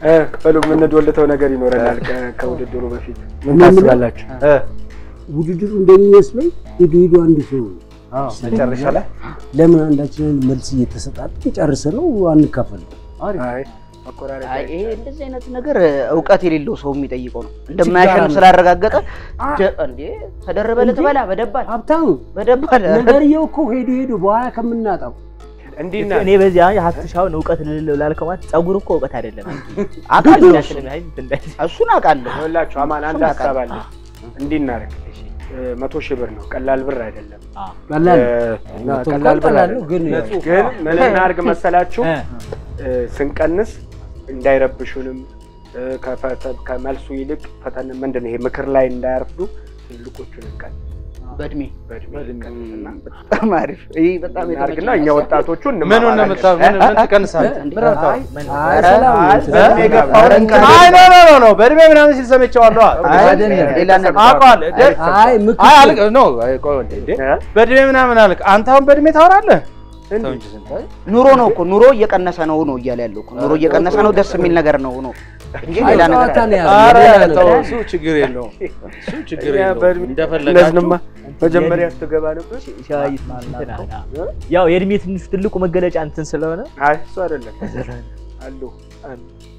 እ በሉ የምንዶልተው ነገር ይኖረናል ከ- ከውድድሩ በፊት ምን ምን ታስባላችሁ? እ ውድድሩ እንደሚመስለኝ ሂዱ ሂዱ አንድ ሰው ነው። አዎ፣ መጨረሻ ላይ ለምን አንዳችንን መልስ እየተሰጣጥ ጨርስ ነው አንካፈል። አይ መቆራረጥ አይ ይሄ እንደዚህ አይነት ነገር እውቀት የሌለው ሰው የሚጠይቀው ነው። እንደማያሸንፍ ስላረጋገጠ ጀ- እንዴ ተደረበ ልትበላ በደባል ሀብታሙ በደባል ነገርየው እኮ ሄዱ ሄዱ በኋላ ከምናጣው እንዲና እኔ በዚህ ሀብትሻውን እውቀት ልልለው ላልከው ማለት ፀጉር እኮ እውቀት አይደለም። አውቃለሁ ያሽንም ያህል እንትን እንዳይል እሱን አውቃለሁ። ይኸውላችሁ አማን አንድ እሱን ሀሳብ አለ። አውቃለሁ። እንዲህ እናደርግ እ፣ መቶ ሺህ ብር ነው፣ ቀላል ብር አይደለም። ቀላል እ፣ መቶ ቀላል ብር ቀላል ነው፣ አይደለም። ግን ግን ምን እናድርግ መሰላችሁ እ፣ እ፣ ስንቀንስ እንዳይረብሹንም እ፣ ከፈተ- ከመልሱ ይልቅ ፈተን ምንድን ነው ይሄ ምክር ላይ እንዳያርፍዱ ትልቆቹን እንቀን በእድሜ በእድሜ እንቀንስና በጣም አሪፍ። ይህ በጣም እናድርግና እኛ ወጣቶቹ ምኑን ነው እንማማራለን። የምታ ምን ምን ትቀንሳለህ? ምን አልከው? አይ ኧረ፣ ሰላም አይ፣ ነው። በእድሜ የገፋውን እንቀንስ። አይ ኖ ኖ ኖ ኖ በእድሜ ምናምን ሲል ሰምቼዋለሁ። አይደለም ሌላ ነገር አውቀዋለሁ። ደ- አይ ምክር አይ አልክ ኖ አይ ቆይ እንዴ እንዴ እ? በእድሜ ምናምን አልክ። አንተ አሁን በእድሜ ታወራለህ? ተው እንጂ ስንታይ ኑሮ ነው እኮ ኑሮ እየቀነሰ ነው ነው እያለ ያለው እኮ ኑሮ እየቀነሰ ነው። ደስ የሚል ነገር ነው ነው እንጂ አይ ሌላ ነገር ጨዋታ ነው አይደለም። ያለው ኧረ ሌላ ተው ነገር እሱ ችግር የለውም። እሱ ችግር እኛ የለውም። በእድሜ እንደፈለጋችሁ እነዚህንማ መጀመሪያ ስትገባ ነበር። ሻይት እንትን አለ። ያው የእድሜ ትንሹ ትልቁ መገለጫ እንትን ስለሆነ አይ እሱ አይደለም አሉ አሉ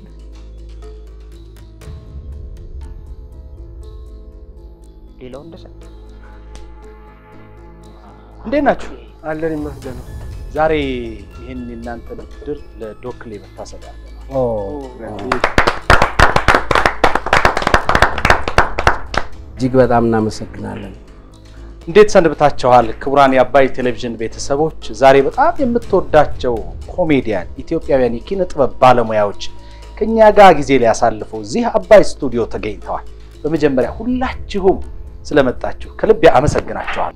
ሌላው እንደሰ እንዴት ናችሁ? አለን ይመስገነው። ዛሬ ይህን የእናንተ ውድድር ለዶክሌ መታሰቢያ ነው። ኦ እጅግ በጣም እናመሰግናለን። እንዴት ሰንብታችኋል? ክቡራን የአባይ ቴሌቪዥን ቤተሰቦች፣ ዛሬ በጣም የምትወዳቸው ኮሜዲያን ኢትዮጵያውያን የኪነ ጥበብ ባለሙያዎች ከኛ ጋር ጊዜ ሊያሳልፉ እዚህ አባይ ስቱዲዮ ተገኝተዋል። በመጀመሪያ ሁላችሁም ስለመጣችሁ ከልብ አመሰግናችኋለሁ።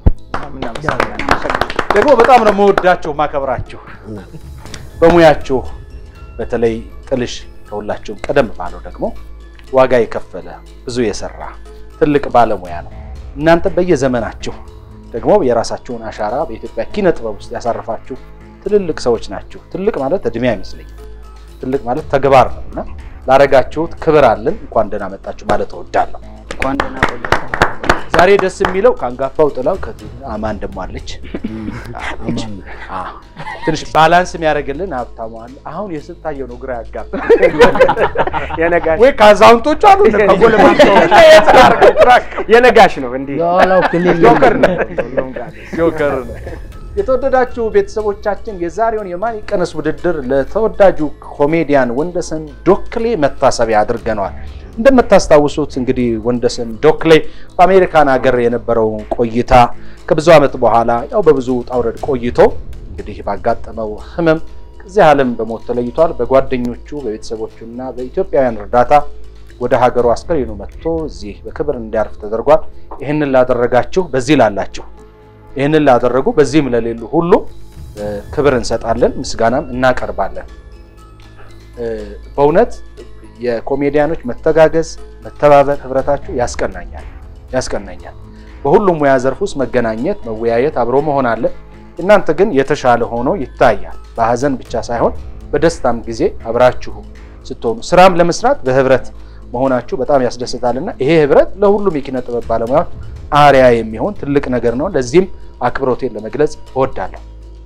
ደግሞ በጣም ነው መወዳችሁ ማከብራችሁ። በሙያችሁ በተለይ ጥልሽ ከሁላችሁም ቀደም ባለው ደግሞ ዋጋ የከፈለ ብዙ የሰራ ትልቅ ባለሙያ ነው። እናንተ በየዘመናችሁ ደግሞ የራሳችሁን አሻራ በኢትዮጵያ ኪነ ጥበብ ውስጥ ያሳረፋችሁ ትልልቅ ሰዎች ናችሁ። ትልቅ ማለት እድሜ አይመስለኝም። ትልቅ ማለት ተግባር ነው እና ላረጋችሁት ክብር አለን። እንኳን ደህና መጣችሁ ማለት እወዳለሁ። እንኳን ደህና ቆያችሁ። ዛሬ ደስ የሚለው ከአንጋፋው ጥላው ከዚህ አማን ደሞ አለች። አለች። አዎ። ትንሽ ባላንስ የሚያደርግልን ሀብታሙ አለ። አሁን የስታየው ነው ግራ ያጋባ የነጋሽ ወይ ከአዛውንቶቹ አሉ እነ ከጎልማሳው የት ላድርገው? ትራክ የነጋሽ ነው እንዲህ የኋላው ክልል ጆከር ነው። ጆከር ነው። የተወደዳችሁ ቤተሰቦቻችን የዛሬውን የማን ይቀነስ ውድድር ለተወዳጁ ኮሜዲያን ወንደሰን ዶክሌ መታሰቢያ አድርገነዋል። እንደምታስታውሱት እንግዲህ ወንደሰን ዶክሌ በአሜሪካን ሀገር የነበረውን ቆይታ ከብዙ ዓመት በኋላ ያው በብዙ ውጣ ውረድ ቆይቶ እንግዲህ ባጋጠመው ሕመም ከዚህ ዓለም በሞት ተለይቷል። በጓደኞቹ በቤተሰቦቹና በኢትዮጵያውያን እርዳታ ወደ ሀገሩ አስከሬኑ መጥቶ እዚህ በክብር እንዲያርፍ ተደርጓል። ይህንን ላደረጋችሁ በዚህ ላላችሁ ይህንን ላደረጉ በዚህም ለሌሉ ሁሉ እ፣ ክብር እንሰጣለን፣ ምስጋናም እናቀርባለን። እ፣ በእውነት የኮሜዲያኖች መተጋገዝ፣ መተባበር፣ ህብረታችሁ ያስቀናኛል ያስቀናኛል። በሁሉም ሙያ ዘርፍ ውስጥ መገናኘት፣ መወያየት፣ አብሮ መሆን አለ። እናንተ ግን የተሻለ ሆኖ ይታያል። በሀዘን ብቻ ሳይሆን በደስታም ጊዜ አብራችሁ ስትሆኑ ስራም ለመስራት በህብረት መሆናችሁ በጣም ያስደስታልና ይሄ ህብረት ለሁሉም የኪነ ጥበብ ባለሙያዎች አርያ የሚሆን ትልቅ ነገር ነው። ለዚህም አክብሮቴን ለመግለጽ እወዳለሁ።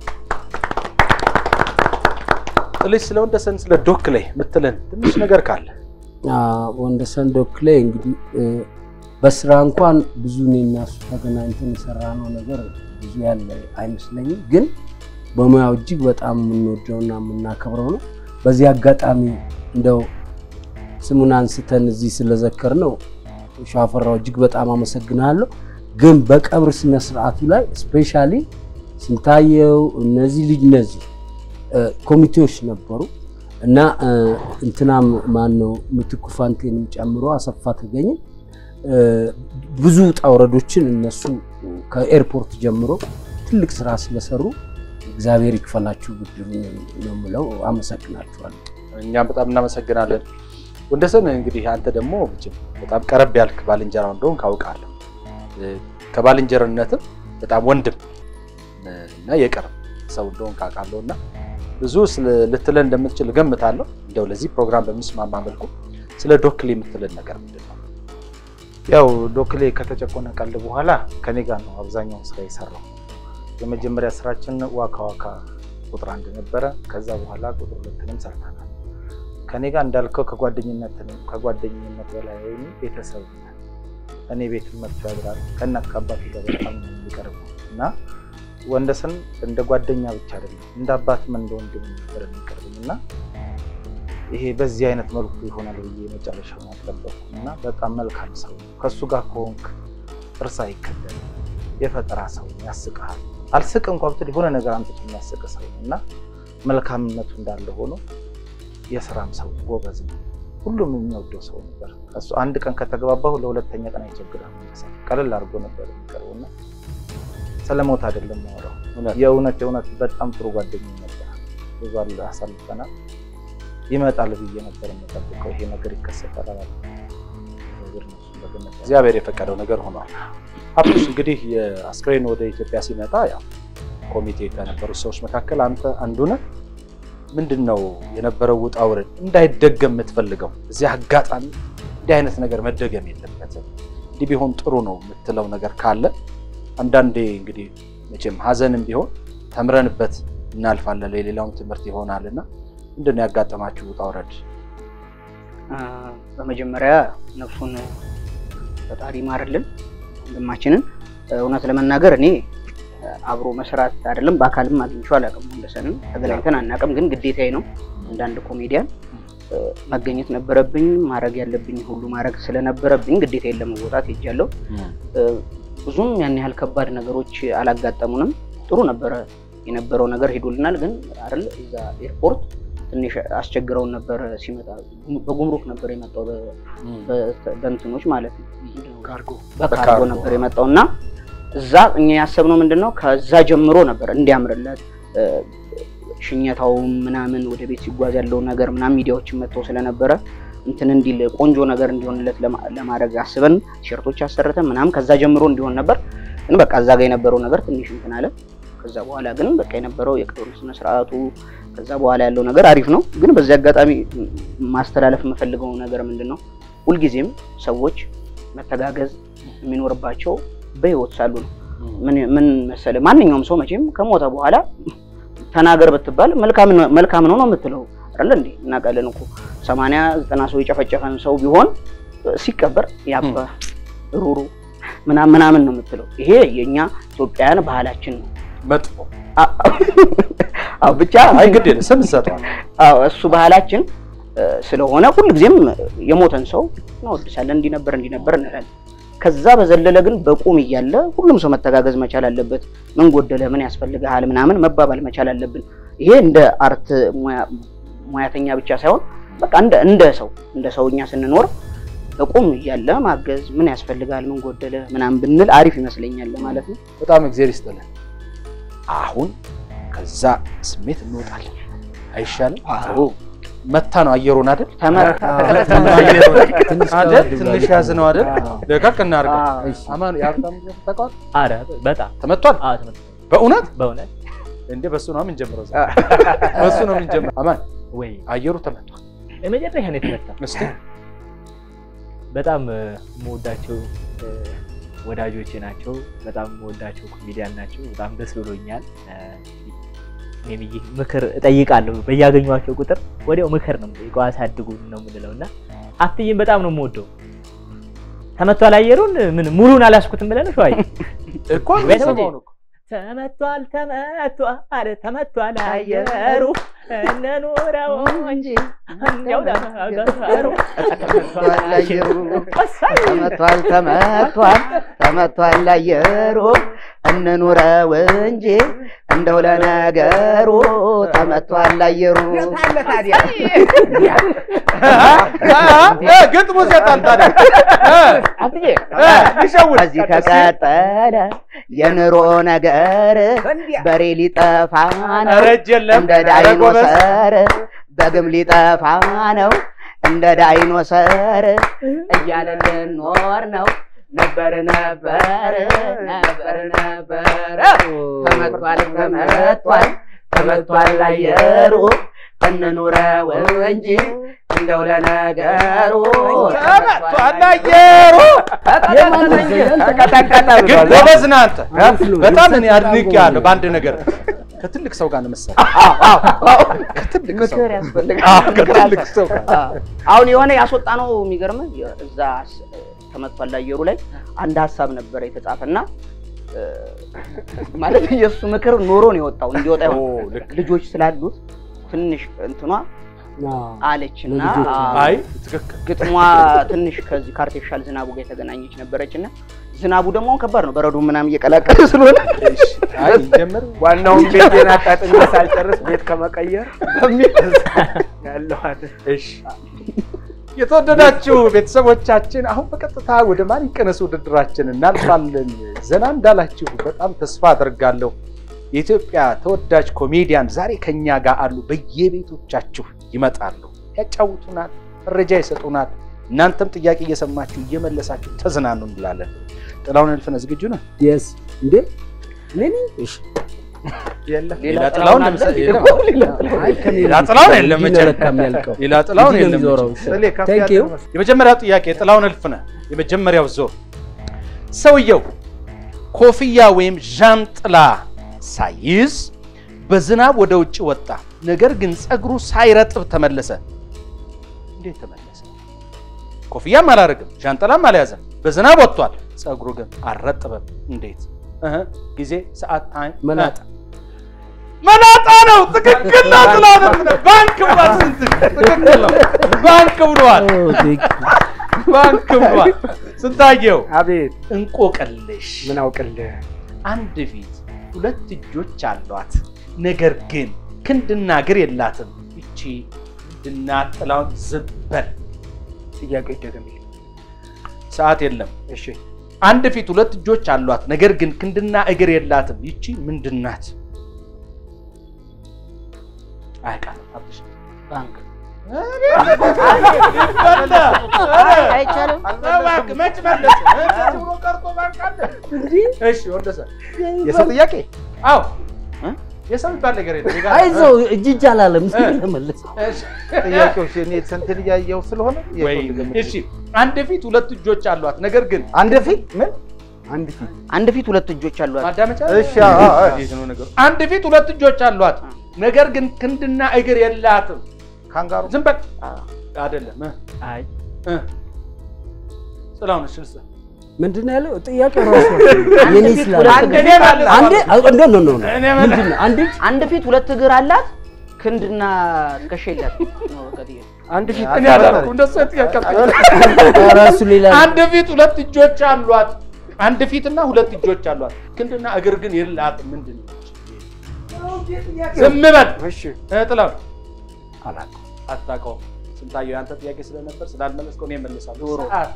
ጥልሽ ስለ ወንደሰን ስለ ዶክሌ ምትለን ትንሽ ነገር ካለ ወንደሰን ዶክሌ እንግዲህ እ፣ በስራ እንኳን ብዙ እኔና እሱ ተገናኝተን የሰራነው ነገር ብዙ ያለ አይመስለኝም፣ ግን በሙያው እጅግ በጣም የምንወደውና የምናከብረው ነው። በዚህ አጋጣሚ እንደው ስሙን አንስተን እዚህ ስለዘከር ነው ሻፈራው እጅግ በጣም አመሰግናለሁ። ግን በቀብር ስነ ስርዓቱ ላይ ስፔሻሊ ስንታየው እነዚህ ልጅ እነዚህ እ፣ ኮሚቴዎች ነበሩ እና እ፣ እንትናም ማን ነው ምትኩ ፋንቴንም ጨምሮ አሰፋ ተገኘ እ፣ ብዙ ውጣ ውረዶችን እነሱ ከኤርፖርት ጀምሮ ትልቅ ስራ ስለሰሩ እግዚአብሔር ይክፈላችሁ ብድሩን ነው የምለው። አመሰግናችኋለሁ። እኛም በጣም እናመሰግናለን። ወንደሰን እንግዲህ አንተ ደግሞ መቼም በጣም ቀረብ ያልክ ባልንጀራው እንደሆን ካውቃለሁ። እ፣ ከባልንጀርነትም በጣም ወንድም እ፣ እና የቅርብ ሰው እንደሆን ካውቃለሁ እና ብዙ ስለ- ልትለን እንደምትችል እገምታለሁ። እንደው ለዚህ ፕሮግራም በሚስማማ መልኩ ስለ ዶክሌ የምትለን ነገር ምንድን ነው? ያው ዶክሌ ከተጨቆነ ቀልድ በኋላ ከኔ ጋር ነው አብዛኛውን ስራ የሰራው። የመጀመሪያ ስራችን ዋካ ዋካ ቁጥር አንድ ነበረ። ከዛ በኋላ ቁጥር ሁለትንም ሰርተናል። ከኔ ጋር እንዳልከው ከጓደኝነት ከጓደኝነት በላይ ወይም ቤተሰብ ነን። እኔ ቤት መጥቶ ያድራል። ከእናት ከአባት ጋር በጣም ነው የሚቀርበው እና ወንደሰን እንደ ጓደኛ ብቻ አይደለም እንደ አባትም እንደ ወንድም ነበር የሚቀርብኝ እና ይሄ በዚህ አይነት መልኩ ይሆናል ብዬ መጨረሻውን አልጠበቅኩም እና በጣም መልካም ሰው ነው። ከእሱ ጋር ከሆንክ እርስ አይከደል የፈጠራ ሰው ነው፣ ያስቅሃል። አልስቅ እንኳ ብትል የሆነ ነገር አምጥቶ የሚያስቅ ሰው ነው እና መልካምነቱ እንዳለ ሆኖ የስራም ሰው ነው፣ ጎበዝ ነው። ሁሉም የሚወደው ሰው ነበር። እሱ አንድ ቀን ከተግባባሁ ለሁለተኛ ቀን አይቸግርም። መሰለኝ ቀለል አድርጎ ነበር የሚቀርበው እና ስለሞት አይደለም ማወራው እውነት የእውነት የእውነት በጣም ጥሩ ጓደኛ ነበር። ብዙ አለ አሳልፈናል። ይመጣል ብዬ ነበር የምጠብቀው። ይሄ ነገር ይከሰታል አላልኩም። እግዚአብሔር ነው እሱን በገነት ያኖረው። እግዚአብሔር የፈቀደው ነገር ሆኗል። ሀብቶች እንግዲህ የአስክሬን ወደ ኢትዮጵያ ሲመጣ ያው ኮሚቴ ከነበሩት ሰዎች መካከል አንተ አንዱ ነህ። ምንድን ነው የነበረው ውጣ ውረድ እንዳይደገም የምትፈልገው? እዚህ አጋጣሚ እንዲህ አይነት ነገር መደገም የለበትም እንዲህ ቢሆን ጥሩ ነው የምትለው ነገር ካለ አንዳንዴ እንግዲህ መቼም ሀዘንም ቢሆን ተምረንበት እናልፋለን ለሌላውም ትምህርት ይሆናል እና ምንድን ነው ያጋጠማችሁ ውጣ ውረድ? አ፣ በመጀመሪያ ነፍሱን ፈጣሪ ይማርልን ወንድማችንን። እውነት ለመናገር እኔ አብሮ መስራት አይደለም በአካልም አግኝቼው አላውቅም። ወንደሰንን ተገናኝተን አናውቅም፣ ግን ግዴታዬ ነው እንደ አንድ ኮሜዲያን እ፣ መገኘት ነበረብኝ። ማድረግ ያለብኝ ሁሉ ማድረግ ስለነበረብኝ ግዴታዬን ለመወጣት ሄጃለሁ። እ፣ ብዙም ያን ያህል ከባድ ነገሮች አላጋጠሙንም። ጥሩ ነበረ የነበረው ነገር ሄዶልናል። ግን አይደል እዛ ኤርፖርት ትንሽ አስቸግረውን ነበር ሲመጣ በጉምሩክ ነበር የመጣው በ- በ- በእንትኖች ማለት ነው ካርጎ በካርጎ በካርጎ። ነበር የመጣው እና እዛ እኛ ያሰብነው ምንድን ነው ከዛ ጀምሮ ነበር እንዲያምርለት እ፣ ሽኘታውም ምናምን ወደ ቤት ሲጓዝ ያለው ነገር ምናምን ሚዲያዎችን መጥተው ስለነበረ እንትን እንዲል ቆንጆ ነገር እንዲሆንለት ለማ- ለማድረግ አስበን ቲሸርቶች አሰርተን ምናምን ከዛ ጀምሮ እንዲሆን ነበር። ግን በቃ እዛ ጋር የነበረው ነገር ትንሽ እንትን አለ። ከዛ በኋላ ግን በቃ የነበረው የቀብር ስነ ስርዓቱ ከዛ በኋላ ያለው ነገር አሪፍ ነው። ግን በዚህ አጋጣሚ ማስተላለፍ የምፈልገው ነገር ምንድን ነው ሁልጊዜም ሰዎች መተጋገዝ የሚኖርባቸው በህይወት ሳሉ ነው። ምን ምን መሰለ ማንኛውም ሰው መቼም ከሞተ በኋላ ተናገር ብትባል መልካም ነው መልካም ነው ነው የምትለው አይደል እንዴ? እናውቃለን እኮ ሰማንያ ዘጠና ሰው የጨፈጨፈን ሰው ቢሆን ሲቀበር ያባ ሩሩ ምናምን ምናምን ነው የምትለው። ይሄ የኛ ኢትዮጵያውያን ባህላችን ነው። መጥፎ አ- አዎ ብቻ አይ ግድ የለም ስም እንሰጠዋለን። አዎ እሱ ባህላችን እ፣ ስለሆነ ሁልጊዜም የሞተን ሰው እናወድሳለን። እንዲህ ነበር እንዲህ ነበር እንላለን። ከዛ በዘለለ ግን በቁም እያለ ሁሉም ሰው መተጋገዝ መቻል አለበት። ምን ጎደለ፣ ምን ያስፈልግሃል ምናምን መባባል መቻል አለብን። ይሄ እንደ አርት ሙያ- ሙያተኛ ብቻ ሳይሆን በቃ እንደ እንደ ሰው እንደ ሰውኛ ስንኖር በቁም እያለ ማገዝ ምን ያስፈልጋል፣ ምን ጎደለ ምናምን ብንል አሪፍ ይመስለኛል ማለት ነው። በጣም እግዚአብሔር ይስጥልን። አሁን ከዛ ስሜት እንወጣለን አይሻልም? አዎ። መታ ነው አየሩን አይደል? ተመታ ትንሽ አይደል? ከበድ ትንሽ ብሏል። ያዝ ነው አይደል? አዎ። ደቀቅ እናድርገው። አዎ። እሺ። አማን የሀብታም ልጅ ታውቀዋለህ? አረ በጣም ተመቷል። አዎ ተመልካች በእውነት በእውነት እንዴ? በሱ ነው የምንጀምረው። ዛሬ በሱ ነው የምንጀምረው። አማን ወይ አየሩ ተመቷል። የመጨረሻ ነው የተመታ። እስቲ በጣም እ፣ የምወዳቸው እ፣ ወዳጆቼ ናቸው። በጣም የምወዳቸው ኮሜዲያን ናቸው። በጣም ደስ ብሎኛል። እ፣ እኔም ይህ ምክር እጠይቃለሁ በያገኟቸው ቁጥር ወዲያው ምክር ነው የምጠይቀው። አሳድጉን ነው የምንለው እና ሀብትዬን በጣም ነው የምወደው። ተመቷል አየሩን ምን ሙሉን አላስኩትም ብለን ሸዋይ እኮ ወይ ተመቼ? ሰማውን እኮ ተመቷል ተመቷል ተመቷል አየሩ እንኑረው እንጂ እንዲያው ለሀገሩ ተመቷል አየሩ ተመቷል ተመቷል ተመቷል አየሩ እንኑረው እንጂ እንደው ለነገሩ ተመቷል አየሩ ግጥሙ ሴጣን ታዲያ ይሸውድ ከዚህ ከቀጠለ የኑሮ ነገር በሬ ሊጠፋ ነው ኧረ እጅ የለም እንደ ኧረ ጎበዝ። ዳይኖሰር በግም ሊጠፋ ነው እንደ ዳይኖሰር እያለ ልኖር ነው ነበር ነበር ነበር ነበር ተመቷል ተመቷል ተመቷል አየሩ እንኑረው እንጂ እንደው ለነገሩ ተመቷል አየሩ። ተቀጠቀጠ ግን ብሏል። ጎበዝ ነህ አንተ። አሪፍ ነው። በጣም እኔ የተሰጠ አድንቄሃለሁ ነው። በአንድ ነገር ከትልቅ ሰው ጋር ነው መሰለህ። ከትልቅ ሰው ምክር ያስፈልጋል። አዎ፣ ከትልቅ ሰው ጋር አሁን የሆነ ያስወጣ ነው የሚገርምህ እዛ ስ- ተመቷል አየሩ ላይ አንድ ሀሳብ ነበረ የተጻፈና እ፣ ማለት የእሱ ምክር ኖሮ ነው የወጣው እንዲወጣ ኦ፣ ይሆን ልክ ልጆች ስላሉት ትንሽ እንትኗ አዎ። አለች እና ለልጆች አዎ፣ አይ ትክክል ግጥሟ ትንሽ ከዚህ ከአርቲፊሻል ዝናቡ ጋር የተገናኘች ነበረች እና ዝናቡ ደግሞ አሁን ከባድ ነው በረዶ ምናምን እየቀላቀለ ስለሆነ አይ ጀምር ዋናውን ቤቴን አጣጥሜ ሳልጨርስ ቤት ከመቀየር ያለዋት እሺ የተወደዳችሁ ቤተሰቦቻችን አሁን በቀጥታ ወደ ማን ይቀነስ ውድድራችን እናልፋለን። ዘና እንዳላችሁ በጣም ተስፋ አደርጋለሁ። የኢትዮጵያ ተወዳጅ ኮሜዲያን ዛሬ ከኛ ጋር አሉ። በየቤቶቻችሁ ይመጣሉ፣ ያጫውቱናል፣ መረጃ ይሰጡናል። እናንተም ጥያቄ እየሰማችሁ እየመለሳችሁ ተዝናኑ እንላለን። ጥላሁን እልፍነህ ዝግጁ ነህ? የስ እንዴ ሌኒ እሺ ሌላ ጥላሁን ለምሳሌ የለም። አይ ከኔ ሌላ ጥላሁን የለም እንዲህ መቼም። ነው ለካ የሚያልቀው። ሌላ ጥላሁን እንዲህ ነው የለም የሚዞረው። መቼም። ጥሌ ከፍ Thank ያለ you. መስሎኝ። የመጀመሪያው ጥያቄ ጥላሁን እልፍነህ የመጀመሪያው ዞር ሰውየው ኮፍያ ወይም ዣንጥላ ሳይዝ በዝናብ ወደ ውጭ ወጣ፣ ነገር ግን ፀጉሩ ሳይረጥብ ተመለሰ። እንዴት ተመለሰ? ኮፍያም አላደረግም፣ ዣንጥላም አልያዘም፣ በዝናብ ወጥቷል፣ ፀጉሩ ግን አልረጥበም። እንዴት? እህ ጊዜ፣ ሰዓት፣ ታይም መላጣ መላጣ ነው። ትክክል ነው። ጥላሁን እልፍነህ ባንክ ብሏል። ስንት ትክክል ነው። ባንክ ብሏል። ኦ ቴንክ ባንክ ብሏል። ስንታየው አቤት እንቆቅልሽ ምን አውቅልህ አንድ ፊት ሁለት እጆች አሏት፣ ነገር ግን ክንድና እግር የላትም። ይቺ ምንድና ጥላውን ዝበል ጥያቄ ይደገምልኝ ሰዓት የለም። እሺ አንድ ፊት ሁለት እጆች አሏት፣ ነገር ግን ክንድና እግር የላትም። ይቺ ምንድናት? አያውቃትም። አብሽ ባንክ አይቻልም። እባክህ መች መለሰ? እንደዚህ ብሎ ቀርቶ ባንክ አለ? እሺ ወደሰ የሰው ጥያቄ አዎ የሰው የሚባል ነገር የለም። የጋራ- አይዞህ እጅ እጅ አላለም ለመለስ እሺ። ጥያቄዎች እኔ ስንትን እያየሁ ስለሆነ የሰው ወይ ልገምት። እሺ፣ አንድ ፊት ሁለት እጆች አሏት፣ ነገር ግን አንድ ፊት ምን አንድ ፊት አንድ ፊት ሁለት እጆች አሏት ማዳመጫ እሺ፣ አዎ፣ አዎ። እንዴት ነው ነገሩ? አንድ ፊት ሁለት እጆች አሏት፣ ነገር ግን ክንድና እግር የላትም። ካንጋሩ ዝም በል አይደለም። እ አይ እ ጥላሁን እሺ፣ ልስጥህ። ምንድን ነው ያለው ጥያቄ ራሱ የኔ ስላለ አንድ እኔ ማለት አንዴ እንደ ነው ነው እኔ ማለት- ምንድን ነው አንዴ አንድ ፊት ሁለት እግር አላት ክንድና ትከሻ የላት ነው በቃ ጥያቄው። አንድ ፊት እኔ አላልኩም፣ እንደሱ ጥያቄ ራሱ ሌላ አንድ ፊት ሁለት እጆች አሏት። አንድ ፊትና ሁለት እጆች አሏት፣ ክንድና እግር ግን የላትም። ምንድን ነው? ዝም በል እሺ እ ጥላሁን አላውቅም። አታውቀውም። ስንታየው ያንተ ጥያቄ ስለነበር ስላልመለስከው እኔ እመልሳለሁ። ዶሮ። ሰዓት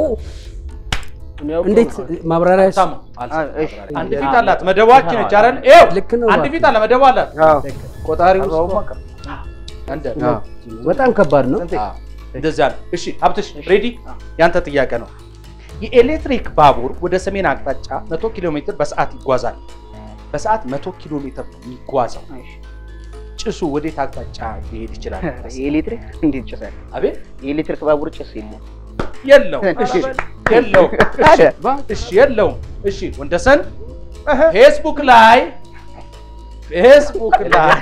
እንዴት ማብራሪያ ስ- ታሙ አልሰማም እሺ። ማብራሪያ። አንድ ፊት አላት መደቧችን ነች አይደል? ይኸው ልክ ነው አንድ እባክህ። ፊት አለ መደቧ አላት። አዎ ቆጣሪ ውስጥ አርባው ማቀ አንድ በጣም ከባድ ነው። አዎ፣ እንደዚያ ነው። እሺ ሀብትሽ ሬዲ? ያንተ ጥያቄ ነው። የኤሌክትሪክ ባቡር ወደ ሰሜን አቅጣጫ 100 ኪሎ ሜትር በሰዓት ይጓዛል። በሰዓት 100 ኪሎ ሜትር ነው የሚጓዘው። እሺ። ጭሱ ወዴት አቅጣጫ ሊሄድ ይችላል? የኤሌክትሪክ እንዴት ጭሳል? አቤት የኤሌክትሪክ ባቡር ጭስ የለም። የለውም። እሺ የለውም። ታዲያ? እሺ የለውም። እሺ ወንደሰን ፌስቡክ ላይ ፌስቡክ ላይ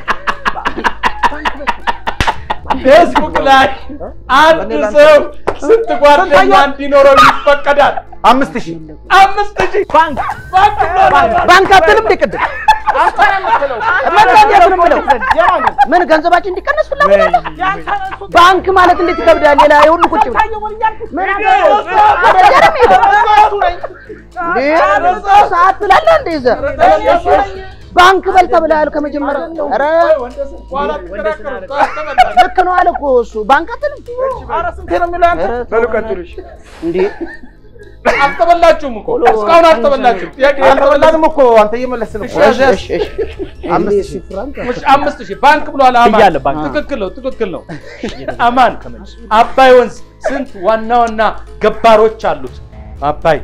ፌስቡክ ላይ አንድ ሰው ስንት ጓደኛ እንዲኖረው ይፈቀዳል? አምስት ሺህ አምስት ሺህ ባንክ ባንክ ብሎናል። ባንክ አትልም እንደ ቅድም መጣን ነው የምለው። ምን ገንዘባችን እንዲቀነስ ፍላጎት አለ? ባንክ ማለት እንዴት ይከብዳል? ሌላ የሁሉ ቁጭ ብሎ ምን አደረገ? እንዴ ሰዓት ትላለህ እንደ ይዘህ ባንክ በል ተብለሃል ከመጀመሪያ። ኧረ በኋላ ትከራከሩ። ልክ ነው አለ እኮ እሱ። ባንክ አትልም ስንቴ ነው የሚለው አንተ? ኧረ በሉ ቀጥሉ እሺ እንዴ አልተበላችሁም እኮ እስካሁን አልተበላችሁም። ጥያቄ አልተበላንም። አልተበላንም እኮ አንተ እየመለስን እኮ። እሺ፣ እሺ እሺ አምስት እኔ ሺህ ፍራንክ እሺ፣ አምስት ሺህ ባንክ ብሏል። አማን ብያለሁ፣ ባንክ። ትክክል ነው፣ ትክክል ነው። አማን አባይ ወንዝ ስንት ዋና ዋና ገባሮች አሉት? አባይ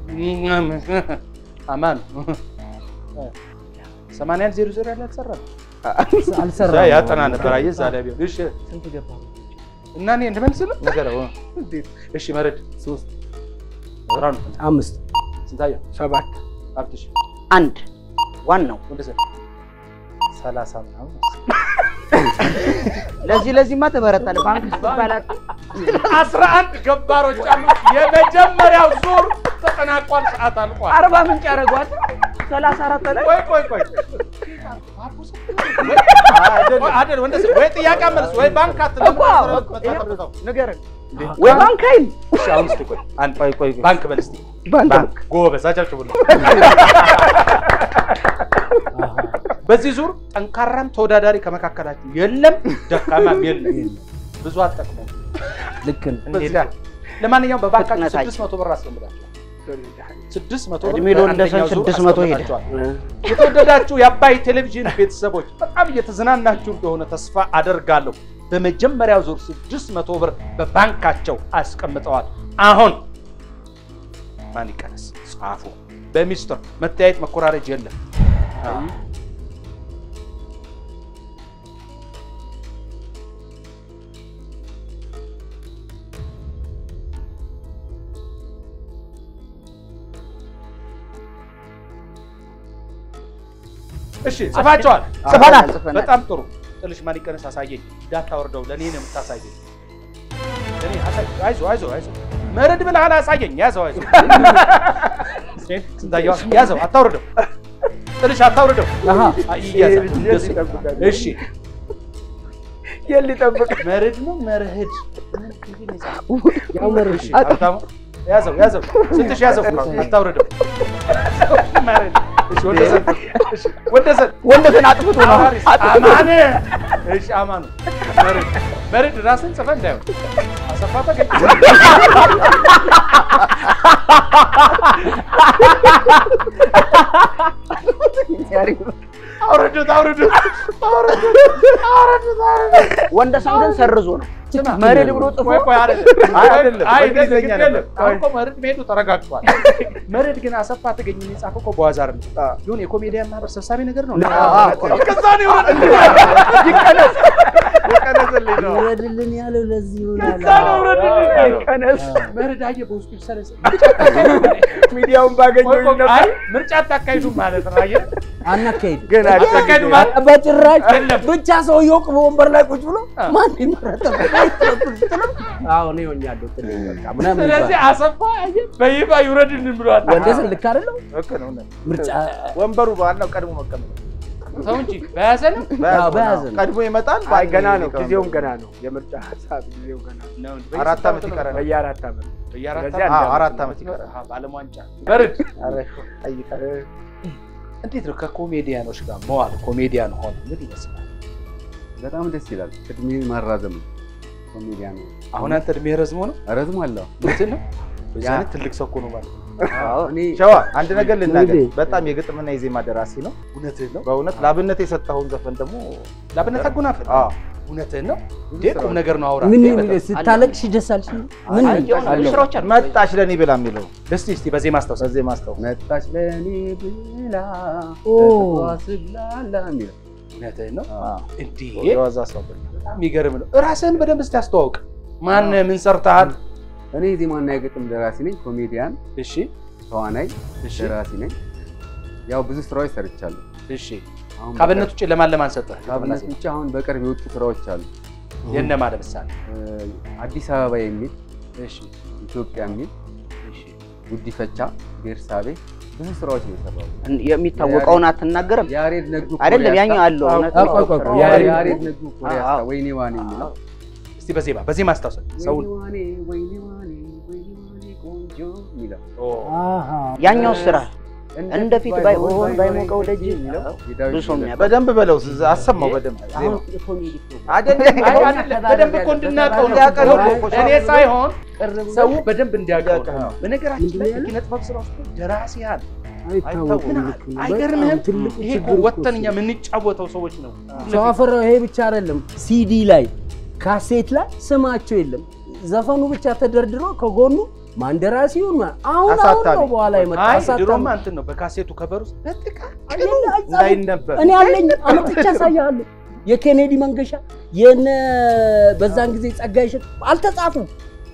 አማን ሰማንያን ዜሮ ዜሮ ያለ አልሰራም። አልሰራም። ያጠና ነበር። አየህ እዛ ላይ ቢሆን እሺ ስንት ገባ? እና እኔ እንድመልስልህ ንገረው። እሺ መረድ ሶስት ብርሃኑ አምስት ስንታየው ሰባት ሀብትሽ አንድ ዋናው ወንደሰን ሰላሳ ምናምን ለዚህ ለዚህማ ትበረታለህ። ባንክ ስትባላት አስራ አንድ ገባሮች አሉ። የመጀመሪያው ዙር ተጠናቋል። ሰዓት አልቋል። አርባ ምንጭ ያደርጓል። ሰላሳ አራት ላይ ቆይ ቆይ ቆይ አይደል ወንደሰን ወይ ጥያቄ መልስ ወይ ባንክ አትልም። እኮ ንገረን ወይ ባንክ አይል እሺ አሁን እስኪ ቆይ አንድ ቆይ ቆይ ቆይ። ባንክ በል እስኪ ባንክ ጎበዝ አጨብጭቡልኝ። በዚህ ዙር ጠንካራም ተወዳዳሪ ከመካከላችሁ የለም፣ ደካማም የለም። ብዙ አትጠቅሙም። ልክ ነው። በዚህ ላይ ለማንኛውም በባንካችሁ ፍጥነታችን። ስድስት መቶ ብር አስቀምጣችኋል። ስድስት መቶ ብር እድሜ ለወንደሰን በአንደኛው ዙር ስድስት መቶ ሄደ። አስቀምጣችኋል። የተወደዳችሁ የአባይ ቴሌቪዥን ቤተሰቦች በጣም እየተዝናናችሁ እንደሆነ ተስፋ አደርጋለሁ። በመጀመሪያው ዙር ስድስት መቶ ብር በባንካቸው አስቀምጠዋል። አሁን ማን ይቀነስ? ጻፉ። በሚስጥር መተያየት መኮራረጅ የለም። እሺ ጽፋቸዋል። ጽፈናል ጽፈናል። በጣም ጥሩ። ጥልሽ ማን ይቀነስ አሳየኝ። እንዳታወርደው ለእኔ ነው የምታሳየኝ። ለእኔ አሳይ- አይዞህ አይዞህ አይዞህ መረድ ብለሃል። አሳየኝ። ያዘው አይዞህ ስንታየዋ ያዘው። አታውርደው። ጥልሽ አታውርደው። አሃ አይ፣ ይያዛል። እንደሱ። እሺ የት ሊጠብቅ መርድ ነው መርህድ ያው መርህ እሺ፣ ሀብታሙ ያዘው ያዘው። ስንትሽ ያዘው። አታውርደው። መርህድ። እሺ፣ ወንደሰን እሺ፣ ወንደሰን ወንደሰን አጥፍቶ ነው አማን እሺ፣ አማኑ መርድ መርድ ራስን ጽፈህ እንዳይሆን አሰፋ ተገኘ። አውርዱት አውርዱት አውርዱት አውርዱት አውርዱት። ወንደሰን ግን ሰርዞ ነው ስማ፣ መርድ ብሎ ጽፎ ቆይ ቆይ አይደለም አይ፣ አይደለም። አይ በእንግሊዝኛ ግድ ነበር። የለም። አሁን እኮ መርድ መሄዱ ተረጋግጧል። መርድ ግን አሰፋ ተገኘ የጻፈው እኮ በዋዛር ነው። ይሁን የኮሜዲያን ማህበር ሰብሳቢ ነገር ነው። ከዛ ነው የወረደ ይቀነስ ይቀነስልኝ ነው ይውረድልን ያለው ለዚህ ይሆናል። ከዛ ነው የወረደልኝ። ቀነስ መርድ አየህ በውስጡ ይሰለስ ሚዲያውን ባገኘው ቆይ ቆይ፣ ነበር አይ ምርጫ አታካሂዱም ማለት ነው። አየህ አናካሄድ ገና አታካሂዱ ማለት በጭራሽ የለም። ብቻ ሰውየው በወንበር ላይ ቁጭ ብሎ ማን ይመረጠ አዎ እኔ ሆኛለሁ ጥልኝ በቃ ምናምን ስለዚህ ይባላል። አሰፋ አየህ በይፋ ይውረድልን ብሏል። ወንደሰን ልክ አይደለም ልክ ነው። እውነት። ምርጫ ወንበሩ ዋናው ቀድሞ መቀመጥ ሰው እንጂ በያዘ ነው በያዘው በያዘ ነው። ነው። ቀድሞ ይመጣል። አይ ገና ነው፣ ሊቀመንበሩ። ጊዜውም ገና ነው። የምርጫ ሀሳብ ጊዜው ገና ነው። አራት ዓመት ይቀረናል። በየአራት ዓመት በየአራት ስለዚህ ዓመት አንድ አዎ፣ አራት ዓመት ዓመት ይቀረናል። አሃ፣ በዓለም ዋንጫ በርድ ኧረ ጠይቀህ እንዴት ነው ከኮሜዲያኖች ጋር መዋል? ኮሜዲያን ሆነ ምን ይመስላል? በጣም ደስ ይላል። እድሜ ማራዘም ነው። ኮሜዲያን ነው። አሁን አንተ እድሜ ረዝሞ ነው ረዝሟለሁ። እንትን ነው በዚህ አይነት ትልቅ ሰው እኮ ነው ማለት ነው። እኔ ሸዋ አንድ ነገር ልናገር። እንዴ? በጣም የግጥምና የዜማ ደራሲ ነው። እውነትህን ነው። በእውነት ለአብነት የሰጠኸውን ዘፈን ደግሞ ላብነት አጎናፍር አዎ፣ እውነትህን ነው እንዴ? ቁም ነገር ነው አውራ። ምን እንዴ? የሚለው ስታለቅሽ ደስ አልሽ? ምን አይ፣ የሆነ አለው? ስራዎች አሉ። መጣች ለእኔ ብላ የሚለው እስቲ እስቲ በዚህ ማስታወስ በዚህ ማስታወስ መጣች ለእኔ ብላ ኦ ስግላላ የሚለው እውነትህን ነው አዎ፣ እንዴ? የዋዛ ሰው በጣም የሚገርም ነው። ራስህን በደንብ እስቲ አስተዋውቅ። ማን ምን ሰርተሃል? እኔ የዜማና የግጥም ደራሲ ነኝ። ኮሜዲያን፣ እሺ ተዋናይ፣ እሺ ደራሲ ነኝ። ያው ብዙ ስራዎች ሰርቻለሁ። እሺ። አሁን ከአብነት ውጭ ለማን ለማን ሰጠህ? ከአብነት ውጭ አሁን በቅርብ የወጡ ስራዎች አሉ። የእነማ ለምሳሌ? እ፣ አዲስ አበባ የሚል እሺ ኢትዮጵያ የሚል እሺ ጉዲፈቻ፣ ቤርሳቤ ብዙ ስራዎች ነው የሰራሁት። የሚታወቀውን አትናገርም ያሬድ ነጉ አይደለም ኮሪያስታ- ያኛው አለው እውነት ቆይ፣ ቆይ፣ ቆይ፣ ነው። ያሬድ- ያሬድ ነጉ ኮሪያስታ አዎ። ወይኔ ዋኔ የሚለው እስቲ በዜማ በዜማ አስታውሰን ሰውን ወይኔ ዋኔ ወይኔ ዋኔ ወይኔ ዋኔ ቆንጆ የሚለው አሃ ያኛው ስራ እንደፊት ባይሆን ባይሞቀው ደጅ የሚለው የዳዊት ብዙ ሰው ዘነበ የሚያውቅ በደንብ በለው አሰማው በደንብ አሁን የኮሜዲ ፕሮግራም አይደለም አይ አይደለም፣ በደንብ እኮ እንድናውቀው ነው። እንዲያውቀው ነው እኮ እኔ ሳይሆን ቅር ብሎ ሰው በደንብ እንዲያውቀው እንዲያውቀው ነው። ነው። በነገራችን ላይ ምንድን ነው የኪነ ጥበብ ስራ ውስጥ ደራሲያን አይታወቅም። ምን ልክ ነው። አይገርምህም? በጣም ትልቁ ይሄ እኮ ችግር እኮ ወጥተን እሱ እኛ የምንጫወተው ሰዎች ነው። ሰው አፈራው ይሄ ብቻ አይደለም። ሲዲ ላይ ካሴት ላይ ስማቸው የለም። ዘፈኑ ብቻ ተደርድሮ ከጎኑ ማን ደራሲውን ማ- አሁን አሁን አሳታሚ። ነው በኋላ የመጣ አይ አሳታሚ። ድሮማ እንትን ነው በካሴቱ ከበር ውስጥ በጥቃቅኑ አየለ፣ አይጻፍም። እንዳይነበብ እኔ አለኝ አመጥቼ አሳያለሁ። የኬኔዲ መንገሻ የነ በዛን ጊዜ ጸጋዬ እሸት አልተጻፉም።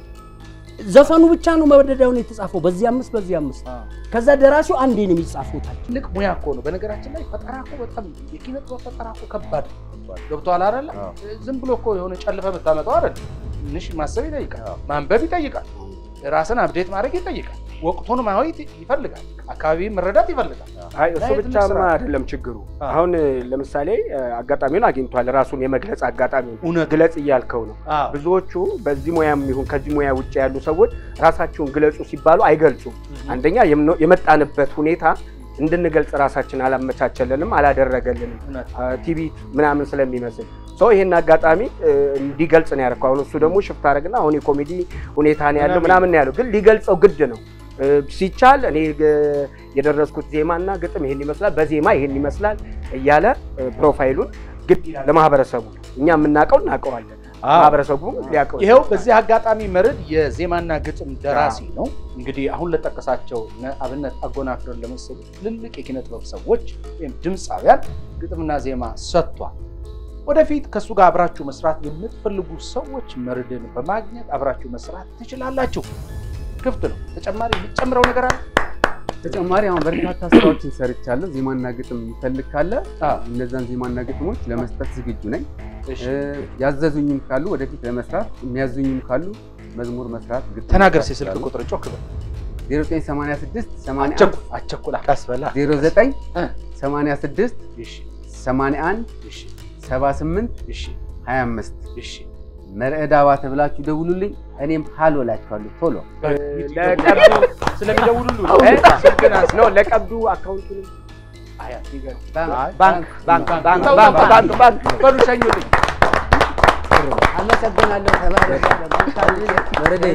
ዘፈኑ ብቻ ነው መደዳውን የተጻፈው በዚህ አምስት በዚህ አምስት። ከዛ ደራሲው አንዴ ነው የሚጻፈው ታች ትልቅ ሙያ እኮ ነው። በነገራችን ላይ ፈጠራ እኮ በጣም የኪነ ጥበብ ፈጠራ እኮ ከባድ ነው። ገብቶሃል አይደለ? ዝም ብሎ እኮ የሆነ ጨልፈ ብታመጣው አይደል? ትንሽ ማሰብ ይጠይቃል፣ ማንበብ ይጠይቃል፣ ራስን አብዴት ማድረግ ይጠይቃል፣ ወቅቱን ማየት ይፈልጋል፣ አካባቢ መረዳት ይፈልጋል። አይ እሱ ላይ ትልቅ ብቻማ ስራ። አይደለም ችግሩ። አዎ። አሁን ለምሳሌ አጋጣሚውን አግኝቷል። ራሱን የመግለጽ አጋጣሚውን እውነት ግለጽ እያልከው ነው። አዎ። ብዙዎቹ በዚህ ሙያም ይሁን ከዚህ ሙያ ውጭ ያሉ ሰዎች ራሳቸውን ግለጹ ሲባሉ አይገልጹም። አንደኛ የምኖ- የመጣንበት ሁኔታ እንድንገልጽ ራሳችን አላመቻቸልንም፣ አላደረገልንም እውነት ቲቪ ምናምን ስለሚመስል ሰው ይሄን አጋጣሚ እ, እንዲገልጽ ነው ያደረገው። አሁን እሱ ደግሞ ሽፍት አደረግና አሁን የኮሜዲ ሁኔታ ነው ያለው ምናምን ምናምን ነው ያለው፣ ግን ሊገልጸው ግድ ነው እ, ሲቻል እኔ ግ- የደረስኩት ዜማና ግጥም ይሄን ይመስላል፣ በዜማ ይሄን ይመስላል እያለ እ, ፕሮፋይሉን ግድ ይላል ለማህበረሰቡ። እኛ የምናውቀው እናውቀዋለን፣ ማህበረሰቡ ሊያውቀው ይኸው በዚህ አጋጣሚ መርድ የዜማና ግጥም ደራሲ ነው። እንግዲህ አሁን ለጠቀሳቸው እነ አብነት አጎናፍርን ለመሰሉ ትልልቅ የኪነ ጥበብ ሰዎች ወይም ድምፃውያን ግጥምና ዜማ ሰጥቷል። ወደፊት ከእሱ ጋር አብራችሁ መስራት የምትፈልጉ ሰዎች መርድን በማግኘት አብራችሁ መስራት ትችላላችሁ። ክፍት ነው። ተጨማሪ የሚጨምረው ነገር አለ? ተጨማሪ አሁን በርካታ ስራዎችን ሰርቻለሁ። ዜማና ግጥም የሚፈልግ ካለ አዎ። እነዛን ዜማና ግጥሞች ለመስጠት ዝግጁ ነኝ። እሺ። እ፣ ያዘዙኝም ካሉ ወደፊት ለመስራት የሚያዙኝም ካሉ መዝሙር መስራት ግጥም ተናገር መስራት ስልክ ይችላሉ። ቁጥር ጮክ በል። 0986 81 አቸኩ- አቸኩላ ቀስ በላ 09 እ። 86 እሺ፣ 81 እሺ፣ 78 እሺ፣ 25 እሺ። መርዕድ አባተ ብላችሁ ደውሉልኝ። እኔም ሀሎ እላችኋለሁ ቶሎ ለቀብዱ ስለሚደውሉሉ እ? ስልክን አንስ- ነው ለቀብዱ አካውንቱንም ባንክ ባንክ ባንክ ባንክ ባንክ ባንክ በሉ ሸኙልኝ። አመሰግናለሁ። ተባረክ። ወረደ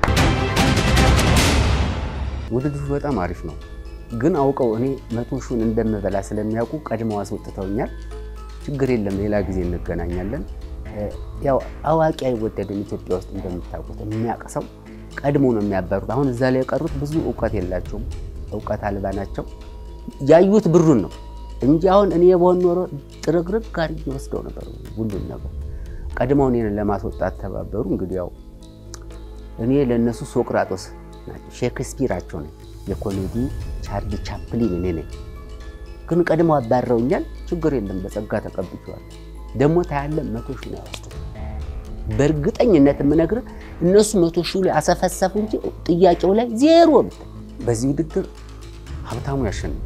ውድድሩ በጣም አሪፍ ነው፣ ግን አውቀው እኔ መቶ ሺውን እንደምበላ ስለሚያውቁ ቀድመው አስወጥተውኛል። ችግር የለም፣ ሌላ ጊዜ እንገናኛለን። እ፣ ያው አዋቂ አይወደድም ኢትዮጵያ ውስጥ እንደምታውቁት፣ የሚያውቅ ሰው ቀድሞ ነው የሚያበሩት። አሁን እዛ ላይ የቀሩት ብዙ እውቀት የላቸውም፣ እውቀት አልባ ናቸው። ያዩት ብሩን ነው እንጂ አሁን እኔ በሆን ኖሮ ጥርግርግ ጋር ወስደው ነበር ሁሉን ነገር። ቀድመው እኔን ለማስወጣት ተባበሩ። እንግዲህ ያው እኔ ለእነሱ ሶቅራጦስ ናቸው፣ ሼክስፒራቸው ነኝ። የኮሜዲ ቻርሊ ቻፕሊን እኔ ነኝ። ግን ቀድሞ አባረውኛል። ችግር የለም በጸጋ ተቀብቼዋለሁ። ደግሞ ታያለ መቶ ሺህ ነው ያወስዱት። በእርግጠኝነት የምነግርህ እነሱ መቶ ሺህ ላይ አሰፈሰፉ እንጂ ጥያቄው ላይ ዜሮ ነው። በዚህ ውድድር ሀብታሙ ያሸንፋል።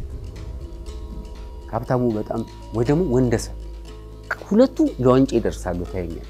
ሀብታሙ በጣም ወይ ደግሞ ወንደሰን ሁለቱ ለዋንጫ ይደርሳሉ። ታየኛል።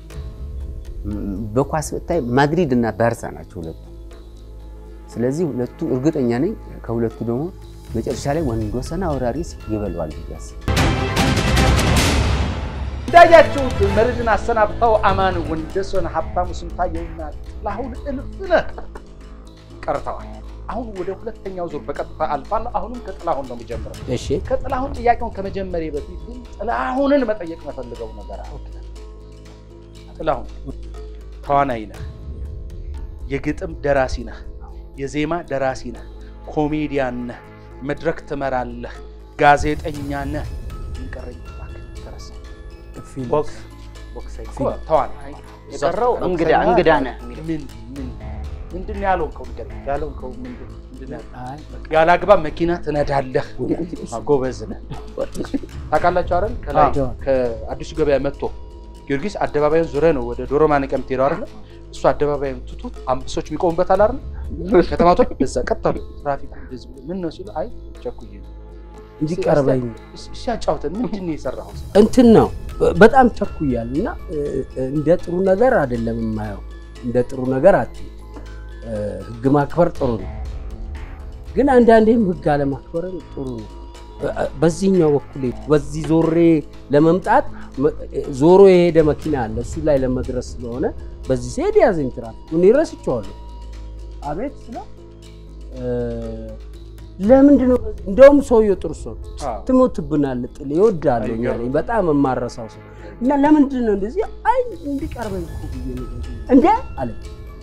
በኳስ ብታይ ማድሪድ እና ባርሳ ናቸው ሁለቱ። ስለዚህ ሁለቱ እርግጠኛ ነኝ። ከሁለቱ ደግሞ መጨረሻ ላይ ወንዶሰን አውራሪስ ይበለዋል ብዬ አስባለሁ። እንዳያችሁት መርድን አሰናብተው አማን ወንደሰን፣ ሀብታሙ ስንታየውና ጥላሁን እልፍነህ ቀርተዋል። አሁን ወደ ሁለተኛው ዙር በቀጥታ አልፋለሁ። አሁንም ከጥላሁን ነው የሚጀምረው። እሺ ከጥላሁን ጥያቄውን ከመጀመሪያ በፊት ግን ጥላሁንን መጠየቅ መፈልገው ነገር አለ። ጥላሁን ተዋናይ ነህ፣ የግጥም ደራሲ ነህ፣ የዜማ ደራሲ ነህ፣ ኮሜዲያን ነህ፣ መድረክ ትመራለህ፣ ጋዜጠኛ ነህ። ይንቀረኝ እባክህ ተረሳ። ቦክስ ቦክሰኛ እኮ ተዋናይ የቀረው እንግዳ እንግዳ ነህ የሚለው ምን ምን ምንድን ነው ያልሆንከው? ንገረኝ። ያልሆንከው ምንድን ምንድን ነው ያልሆንከው? አይ ያለ አግባብ መኪና ትነዳለህ። ጎበዝ ነህ። ታውቃላችሁ አይደል? ከላይ አዎ። ከአዲሱ ገበያ መጥቶ ጊዮርጊስ አደባባዩን ዙሪያ ነው ወደ ዶሮ ማነቂያ የምትሄደው አይደል? እሱ አደባባዩን ትቶት አንበሶች የሚቆሙበት አለ አይደል? ከተማቶች በዛ ቀጥ አሉ። ትራፊኩ እንደዚህ ብሎ ምን ነው ሲሉ አይ ቸኩዬ ነው። እንዲቀርበኝ እስ- ሲያጫውተን ምንድን ነው የሰራኸው? እንትን ነው በጣም ቸኩያል እና እንደ ጥሩ ነገር አይደለም የማየው። እንደ ጥሩ ነገር አት ህግ ማክበር ጥሩ ነው፣ ግን አንዳንዴም ህግ አለማክበርም ጥሩ ነው። በዚህኛው በኩል ሄድኩ። በዚህ ዞሬ ለመምጣት መ- ዞሮ የሄደ መኪና አለ። እሱ ላይ ለመድረስ ስለሆነ በዚህ ሲሄድ ያዘኝ ትራፊክ። እኔ ረስቼዋለሁ። አቤት ስለው እ፣ ለምንድን ነው እንደውም ሰውየው ጥሩ ሰው ነው። አዎ። ትሞትብናል ጥል ይወዳለሁ እኛ ነኝ በጣም የማረሳው ሰው እና ለምንድን ነው እንደዚህ አይ እንዲቀርበኝ እኮ ብዬ ነው እንዴ አለ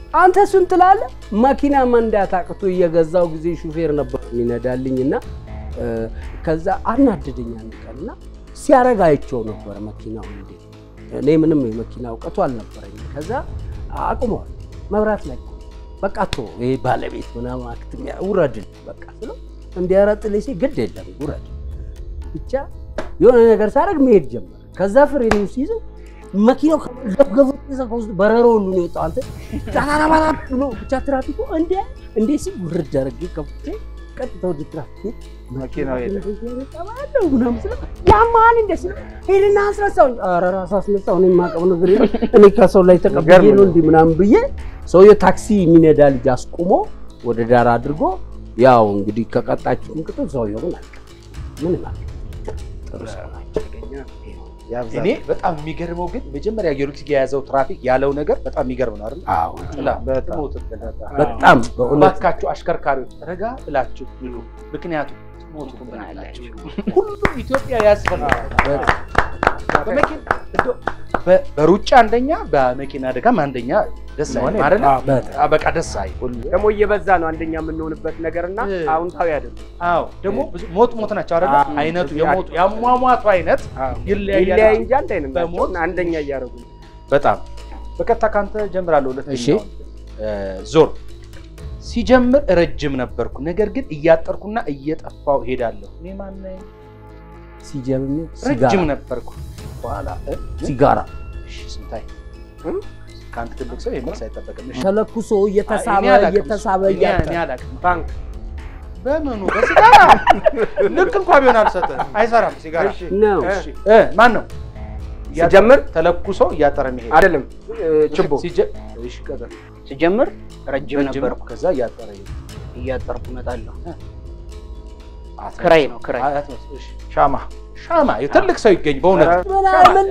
አንተ እሱን ትላለህ። መኪና መንዳት አቅቶ እየገዛው ጊዜ ሹፌር ነበር የሚነዳልኝ እና እ፣ ከዛ አናደደኝ አንድ ቀን እና ሲያረግ አይቼው ነበረ መኪናውን እንዴት እኔ ምንም የመኪና እውቀቱ አልነበረኝም። ከዛ አቁመዋል መብራት ላይ በቃ ቶ ይሄ ባለቤት ምናምን አክትሚያ ውረድን በቃ ስለው እንዲያረጥልኝ ሲል ግድ የለም ውረድ ብቻ የሆነ ነገር ሳደርግ መሄድ ጀመረ። ከዛ ፍሬን ሲይዘው መኪናው ገብገቡ ከውስጥ በረሮ ሁሉ ነው የወጣው። አንተ ጣራራራ ብሎ ብቻ ትራፊኩ እንደ እንደ ሲል ውርድ አድርጌ ከፍቼ ቀጥታ ወደ ትራፊክ መኪናው ሄደ። ሄደ ምናምን ስለው ያማን እንደ ሲል ሄድና አስነሳው። ኧረ ራሱ አስነሳው። እኔ የማውቀው ነገር የለም እኔ ከሰው ላይ ተቀብዬ የሚገርም ነው ነው። እንዲህ ምናምን ብዬ ሰውዬው ታክሲ የሚነዳ ልጅ አስቁሞ ወደ ዳር አድርጎ ያው እንግዲህ ከቀጣችሁን ቅጡ ሰውየው ግን አልቀ ምን ማለት ጥሩ ሰው ናቸው። ያብዛል። እኔ በጣም የሚገርመው ግን መጀመሪያ ጊዮርጊስ የያዘው ትራፊክ ያለው ነገር በጣም የሚገርም ነው አይደል? አዎ ጥላ በጣም ትሞትብን። በጣም በእውነት እባካችሁ አሽከርካሪዎች ረጋ ብላችሁ ይሉ፣ ምክንያቱም ትሞቱብናላችሁ። ሁሉም ኢትዮጵያ ያስፈልጋል። በመኪና እንደው በ- በሩጫ አንደኛ፣ በመኪና አደጋም አንደኛ ደስ አይልም አይደለ? በጣም አዎ፣ በቃ ደስ አይል። ደግሞ እየበዛ ነው አንደኛ የምንሆንበት ነገርና እ። አዎንታዊ አይደለም። አዎ ደግሞ ብዙ ሞት ሞት ናቸው አይደለ? አዎ። አይነቱ የሞቱ ያሟሟቱ አይነት ይለያያል። ይለያይ እንጂ አንድ አይነት በሞት ናቸው። አንደኛ እያደረጉ ነው። በጣም በቀጥታ ካንተ ጀምራለሁ። እሺ። ሁለተኛው ዞር ሲጀምር ረጅም ነበርኩ፣ ነገር ግን እያጠርኩና እየጠፋው ሄዳለሁ። እኔ ማነኝ? ሲጀምር ረጅም ሲጋራ ነበርኩ። በኋላ እ? ሲጋራ እሺ፣ ስንታይ እ? ከአንተ ትልቅ ሰው መልስ አይጠበቅም። እሺ። ተለኩሶ እየተሳበ እኔ አላውቅም። እየተሳበ እኔ- እያጠ እኔ አላውቅም። ባንክ በምኑ በሲጋራ ልክ እንኳ ቢሆን አልሰጠህም። አይሰራም ሲጋራ። እሺ፣ ነው። እ፣ እሺ፣ እ፣ ማን ነው ሲጀምር ተለኩሶ እያጠረ መሄድ አይደለም እ፣ ችቦ ሲጀ- እሺ፣ ቀጥል። ስጀምር ረጅም ረጅም ነበርኩ። ከዛ እያጠረ ይሄድ እያጠርኩ እመጣለሁ። አትመስል። ክራይ ነው ክራይ። አትመስል። እሺ። ሻማ ሻማ ትልቅ ሰው ይገኝ በእውነት ምን ምን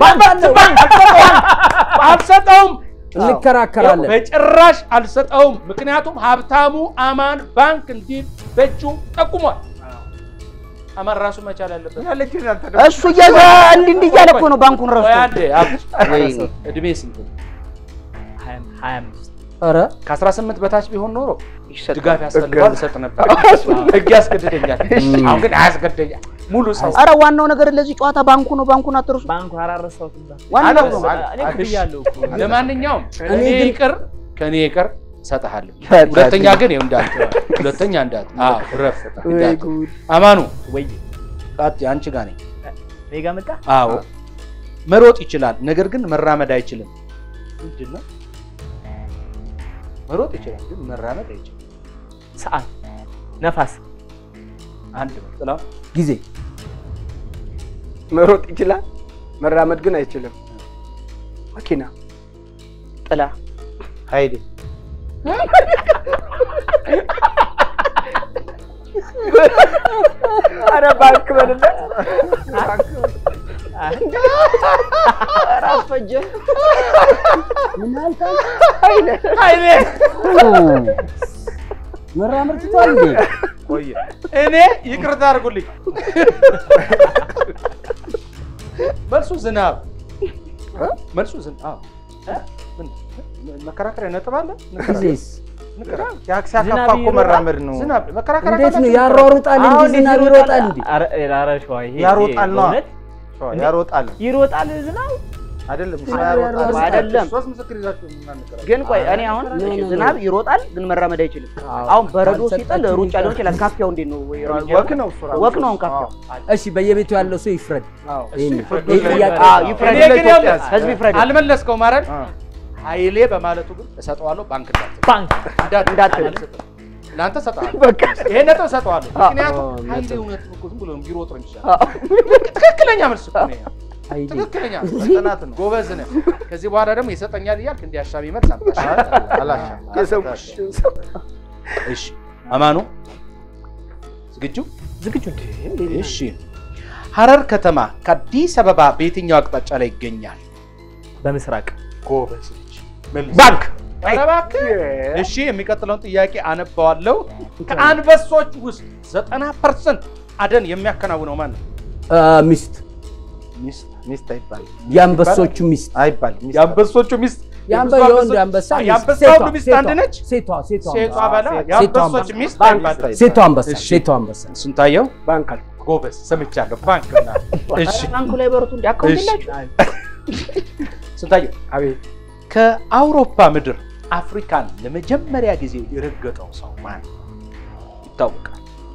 አልሰጠውም፣ እንከራከራለን። በጭራሽ አልሰጠውም። ምክንያቱም ሀብታሙ አማን ባንክ እንዲል በእጁ ጠቁሟል። አማን ራሱ መቻል ያለበት ያለችን አንተ እሱ እያዘ እንዲህ እንዲህ እያለ እኮ ነው ባንኩን ቆይ ረስቶ። አንዴ፣ አብ- ወይኔ። እድሜ ስንት ነው? ሀያ አምስት ኧረ ከ18 በታች ቢሆን ኖሮ ይሰጣል። ድጋፍ ያስፈልገዋል እሰጥ ነበር። ህግ ያስገድደኛል። አሁን ግን አያስገድደኛል። ሙሉ ሰው አረ ዋናው ነገር ለዚህ ጨዋታ ባንኩ ነው። ባንኩን አትርሱ። ባንኩ አራረሳሁትም እዛ። ዋናው አለ- ነው። እኔ እኮ ብያለሁ እኮ። ለማንኛውም እኔ እኔ ግን- ይቅር ከእኔ ይቅር እሰጥሃለሁ። በቃ ሁለተኛ ግን ይኸው እንዳት ሁለተኛ እንዳት አዎ ረፍ ወይ እንዳት ጉድ አማኑ ወይ ቃጥ አንቺ ጋር ነኝ። እኔ ጋ መጣ አዎ መሮጥ ይችላል፣ ነገር ግን መራመድ አይችልም። ምንድን ነው? መሮጥ ይችላል፣ ግን መራመድ አይችልም። ሰዓት ነፋስ አንድ ነው ጥላው ጊዜ መሮጥ ይችላል፣ መራመድ ግን አይችልም። መኪና ጥላ ሀይሌ አረ ባንክ በልለት ራስ ፈጀ ምን አልከኝ? ኃይሌ መራመድ ትቷል እንዴ? ቆየ እኔ ይቅርታ አድርጉልኝ። መልሱ ዝናብ። መልሱ ዝናብ። ምን መከራከሪያ ነጥብ አለ? ጊዜስ ንገረኝ። ሲያካፋ እኮ መራመድ ነው። ዝናብ መከራከሪያ እንዴት ነው ካላችሁ ያሯሩጣል እንጂ አሁን ዝናብ ይሮጣል እንዴ? ኧረ ኧረ ሸዋ ይሄ ያሮጣል ነዋ። በእውነት ሸዋ ያሮጣል ይሮጣል ዝናብ አይደለም ዝናብ ያሮጣል ያሮጣል። አይደለም ሶስት ምስክር ይዛችሁ የምናነጋገር ግን ቆይ እኔ አሁን ኖ፣ ኖ፣ ኖ። ዝናብ ይሮጣል ግን መራመድ አይችልም። አዎ። አሁን በረዶ ሲጥል ካልሰጣችሁ ሩጫ ሊሆን ይችላል። ካፊያው እንዴት ነው? ወይ እርምጃ ወክ ነው እሱ ራሱ። ወክ ነው አሁን ካፊያው። እሺ በየቤቱ ያለው ሰው ይፍረድ። ይሄን ነው። ይፍረድ። ይሄ ጥያቄ አዎ፣ ይፍረድ። እኔ ግን ለኢትዮጵያ ያው ህዝብ ይፍረድ። አልመለስከውም አይደል? አ። ኃይሌ በማለቱ ግን እሰጠዋለሁ። ባንክ እንዳት ባንክ እንዳት እንዳትል። አልሰጥም። ለአንተ እሰጠዋለሁ። በቃ ይሄን ነጥብ እሰጠዋለሁ። አዎ፣ ምክንያቱም ነጥብ። ኃይሌ እውነት እኮ ዝም ብሎ ቢሮጥ ነው የሚሻለው። ትክክለኛ መልስ እኮ ነው ይሄ። አይዲ ትክክለኛ ጥናት ነው። ጎበዝ ነህ። ከዚህ በኋላ ደግሞ ይሰጠኛል እያልክ እንዲህ አሻሚ መልስ አምጣ። አላሻም። የሰው ሰው እሺ አማኑ ዝግጁ? ዝግጁ እሺ ሐረር ከተማ ከአዲስ አበባ በየትኛው አቅጣጫ ላይ ይገኛል? በምስራቅ ጎበዝ ልጅ መልስ። ባንክ ኧረ እባክህ። እሺ የሚቀጥለውን ጥያቄ አነባዋለሁ። ከአንበሶች ውስጥ ዘጠና ፐርሰንት አደን የሚያከናውነው ማን ነው? አ፣ ሚስት ሚስት ሚስት አይባልም የአንበሶቹ ሚስት አይባልም። ሚስት የአንበሶቹ ሚስት የአንበ የብዙ የወንድ አንበሶች- አንበሳ አ- ሚስት- የአንበሳ ሴቷ- ሁሉ ሚስት ሴቷ- አንድ ነች? ሴቷ ሴቷ ሴቷ አንበሳ። በላ ሴቷ የአንበሶች አንበሳ። ሚስት ባንክ አይባል። ሴቷ አንበሳ እሺ። ሴቷ አንበሳ ስንታየው ባንክ አልኩ። ጎበዝ ሰምቻለሁ። ባንክ ና እሺ ባንኩ ላይ በረቱ እንዲ አካውንት እሺ። የላችሁ ስንታየው አቤት ከአውሮፓ ምድር አፍሪካን ለመጀመሪያ ጊዜ የረገጠው ሰው ማን ይታወቃል?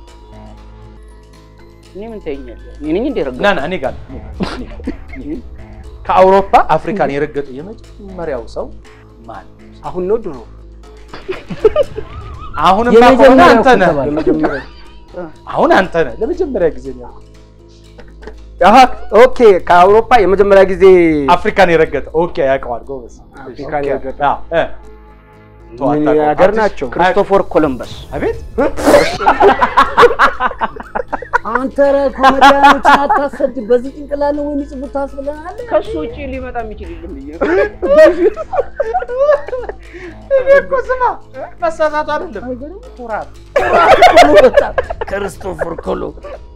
እኔ ምን ታየኛለህ? እኔ ነኝ እንደ ረገጥኩት? ና ና እኔ ጋር እኔ ጋር፣ እኔ ጋር፣ እኔ ጋር። ከአውሮፓ አፍሪካን የረገጠው የመጀመሪያው ሰው ማን? አሁን ነው ድሮ አሁንም ከሆነ የመጀመሪያው አንተ ነህ። ከተባለ የመጀመሪያ አሁን አንተ ነህ። ለመጀመሪያ ጊዜ ነው አሀ ኦኬ ከአውሮፓ የመጀመሪያ ጊዜ አፍሪካን የረገጠ። ኦኬ ያውቀዋል። ጎበዝ። አፍሪካን ኦኬ። የረገጠ። አዎ፣ እ። ተው፣ ምን አታውቀውም። ሀገር አትሽ- ናቸው? ክርስቶፎር ኮሎምበስ አቤት አንተ ኧረ ኮሜዲያኖችን አታሰድ። በዚህ ጭንቅላት ነው የሚጽፉት ታስብለናል። ከሱ ውጭ ሊመጣ የሚችል የለም ብዬ እኔ እኮ ስማ መሳሳቱ አይደለም ኩራት ክርስቶፈር ኮሎ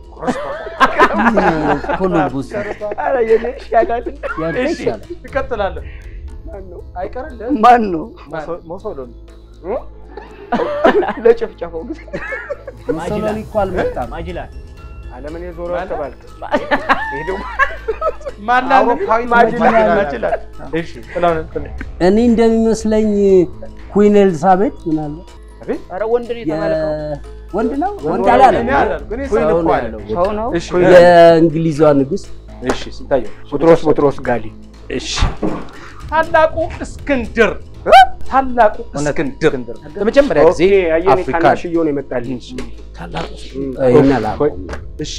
ኮሎምቡስ ኧረ የኔ ይሻላል። ያንተ እሺ ይሻላል። ትቀጥላለህ አይቀርልህ ማን ነው ማን? ሞሶሎኒ ለጭፍጨፋው ጊዜ ሙሶሎኒ እኮ አልመጣም። ማጅላን ዓለምን የዞረ ማለት? ተባልክ። ይሄ ደግሞ ማን አውሮፓዊ ማጅላን ማጅላን። ማጅላን እሺ ጥላሁን እንትን እኔ እንደሚመስለኝ ኩዊን ኤልሳቤጥ ምናልባት ኧረ ወንድ ነው የተባለከው ወንድ ነው ወንድ እኔ አላለም። አላልኩም፣ እኔ ሰው ሰው ነው አለ። ያለው። ሰው ነው እሺ የእንግሊዟ ንጉሥ እሺ ስንታየው ቡጥሮስ ቡጥሮስ ጋሊ እሺ ታላቁ እስክንድር ታላቁ እስክንድር ለመጀመሪያ ጊዜ ኦኬ አየኔ አፍሪካን ታናሽዬው ነው የመጣልኝ። ታላቁ እም። ይሄን አላውቀውም። እሺ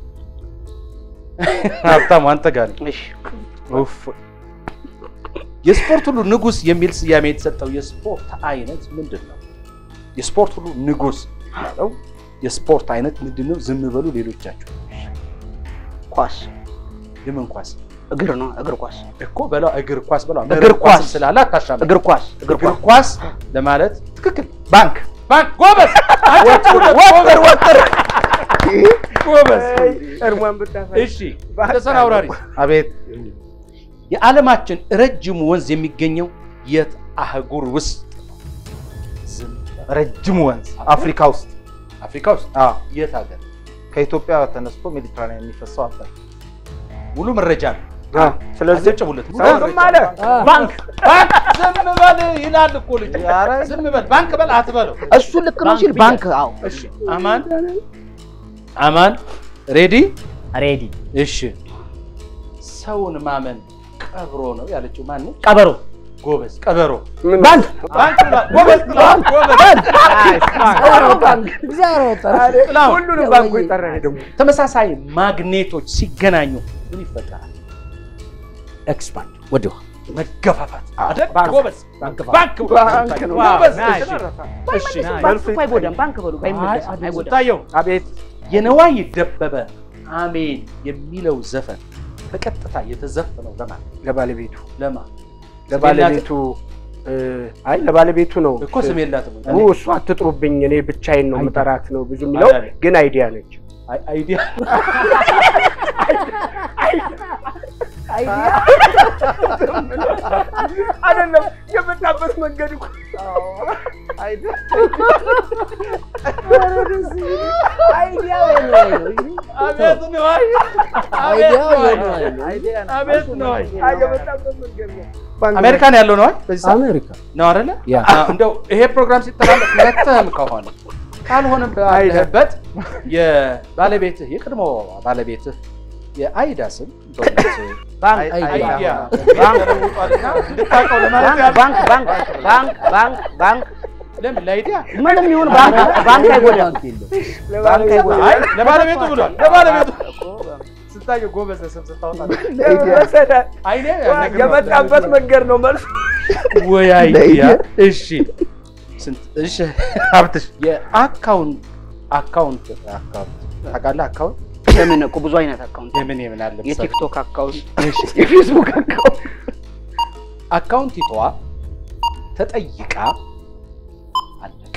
ሀብታሙ አንተ ጋር ነኝ። እሺ ኡፍ የስፖርት ሁሉ ንጉስ የሚል ስያሜ የተሰጠው የስፖርት አይነት ምንድን ነው? የስፖርት ሁሉ ንጉስ ያለው የስፖርት አይነት ምንድን ነው? ዝም በሉ ሌሎቻችሁ። ኳስ የምን ኳስ እግር ነው እግር ኳስ እኮ በለው እግር ኳስ በለው እግር ኳስ ኳስም ስላለ አታሻም። እግር ኳስ እግር እግር ኳስ ኳስ ለማለት ትክክል። ባንክ ባንክ ጎበዝ ወጥር ወጥር ጎበዝ። እርሟን ብታፈ እሺ ተሰራ አውራሪ አቤት የዓለማችን ረጅሙ ወንዝ የሚገኘው የት አህጉር ውስጥ? ዝም በል። ረጅሙ ወንዝ አፍሪካ ውስጥ አፍሪካ ውስጥ አዎ፣ የት ሀገር? ከኢትዮጵያ ተነስቶ ሜዲትራኒያን የሚፈሰው አባይ ሙሉ መረጃ ነው። ስለዚህ አጨብጭቡለት። ሰው ዝም አለ። ባንክ ባንክ ዝም በል ይላል እኮ ልጅ። ኧረ ዝም በል ባንክ በል አትበለው። እሱ ልክ ነው ሲል ባንክ አዎ እሺ አማን አማን ሬዲ ሬዲ እሺ ሰውን ማመን ቀብሮ ነው ያለችው ማን ነው? ቀበሮ ጎበዝ ቀበሮ ምን ባንክ ባንክ ይላል። ጎበዝ ጥላሁን፣ ጎበዝ እግዚአብሔር ወጠረ። ጥላሁን። ሁሉንም ባንኩ የጠራ ደግሞ ተመሳሳይ ማግኔቶች ሲገናኙ ምን ይፈጠራል? ኤክስፓንድ ወዲሁ መገፋፋት አይደል? ባንክ። ጎበዝ ባንክ ባንክ ባንክ ነው። ጎበዝ። ናይስ። እሺ ባንክ እኮ አይጎዳም ባንክ በሉ አይመለስም አይጎዳም ታየው አቤት የነዋይ ደበበ አሜን የሚለው ዘፈን በቀጥታ የተዘፈነው ለማን ለባለቤቱ ለማን ለባለቤቱ እ፣ አይ ለባለቤቱ ነው እኮ ስም የላትም ኡ እሱ አትጥሩብኝ እኔ ብቻዬን ነው ምጠራት ነው ብዙ የሚለው አይደለም። ግን አይዲያ ነች አይ- አይዲያ አይደለም የመጣበት መንገድ እኮ አቤት ነዋይ አይዲያው የነዋይ ነው። አቤት ነዋይ አይ የመጣበት መንገድ ነው ባንክ አሜሪካን ያለው ነዋይ በዚህ ሰዓት አሜሪካ ነው አይደለ? ያ። አዎ፣ እንደው ይሄ ፕሮግራም ሲተላለፍ መተህም ከሆነ ካልሆነም ባለህበት የባለቤትህ የቀድሞ ባለቤትህ የአይዳ ስም በእውነት ባንክ አይዲያ ባንክ ተለውጧልና እንድታውቀው ለማለት ባንክ ያህል ባንክ ባንክ ባንክ ባንክ ባንክ ለምን ለአይዲያ ምንም ይሁን ባንክ ባንክ አይጎዳም ባንክ የለም። ባንክ አይጎዳም አይ ለባለቤቱ ብሏል። ለባለቤቱ ስታየው ጎበዝ ስም ስታወጣ አይኔ ያልነግርህ ነው። የመጣበት መንገድ ነው መልሱ ወይ አይዲያ። እሺ ስንት እሺ ሀብትሽ የአካውንት አካውንት አካውንት ታውቃለህ? አካውንት የምን እኮ ብዙ አይነት አካውንት የምን የምን አለ መሰለህ? የቲክቶክ አካውንት የፌስቡክ አካውንት አካውንቲቷ ተጠይቃ አለቀ።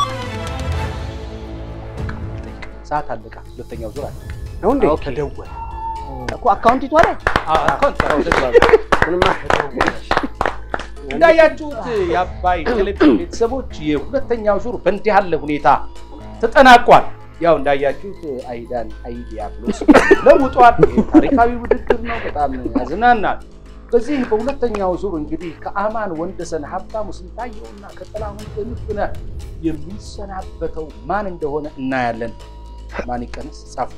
ሰዓት አለቃ። ሁለተኛው ዙር አለቀ። ነው እንዴ ተደወለ። እኮ አካውንቲቷ ላይ አዎ፣ አካውንት እንዳያችሁት የአባይ ቴሌቪዥን ቤተሰቦች የሁለተኛው ዙር በእንዲህ ያለ ሁኔታ ተጠናቋል። ያው እንዳያችሁት አይዳን አይዲያ ብሎ ለውጧል። ይህ ታሪካዊ ውድድር ነው። በጣም ያዝናናል። በዚህ በሁለተኛው ዙር እንግዲህ ከአማን ወንደሰን፣ ሀብታሙ ስንታየውና ከጥላሁን ጥንፍነህ የሚሰናበተው ማን እንደሆነ እናያለን። ማን ይቀነስ ጻፉ።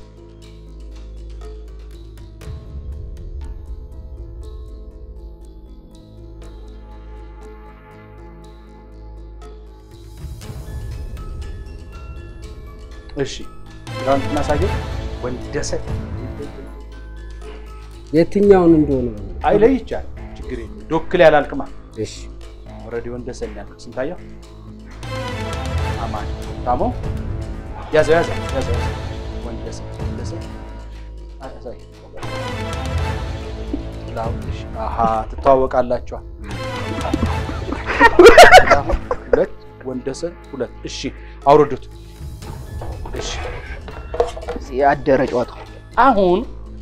እሺ ግራንት እናሳየው። ወንደሰን የትኛውን እንደሆነ አይለይ ይቻል ችግር የለም። ዶክል ያላልክማ እሺ ኦልሬዲ ወንደሰን ያልክ ስንታየው አማን ታሞ ያዘው ያዘው ያዘው ያዘው። ወንደሰን ወንደሰን አሳይ ጥላሁን እሺ አሃ ትተዋወቃላችኋል። ጥላሁን ሁለት ወንደሰን ሁለት እሺ አውርዱት እሺ ያደረ ጨዋታ አሁን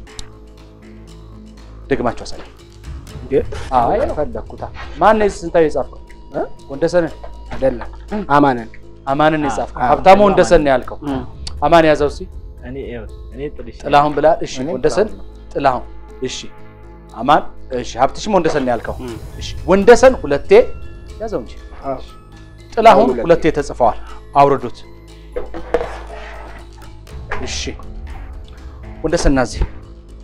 ደግማችሁ አሳይ አይ ፈለግኩታ ማን ነው ስንታየው የጻፍከው እ? ወንደሰንን አይደለም አማንን አማንን የጻፍከው ሀብታሙ ወንደሰን ነው ያልከው አማን ያዘው እስኪ እኔ ይኸው እኔ ጥልሽ ጥላሁን ብላል እሺ እኔ ወንደሰን ጥላሁን ጥላሁን እሺ አማን እሺ ሀብትሽም ወንደሰን ነው ያልከው እሺ ወንደሰን ሁለቴ ያዘው እንጂ ጥላሁን ሁለቴ። ሁለቴ ተጽፈዋል አውርዱት እሺ ወንደሰን ና እዚህ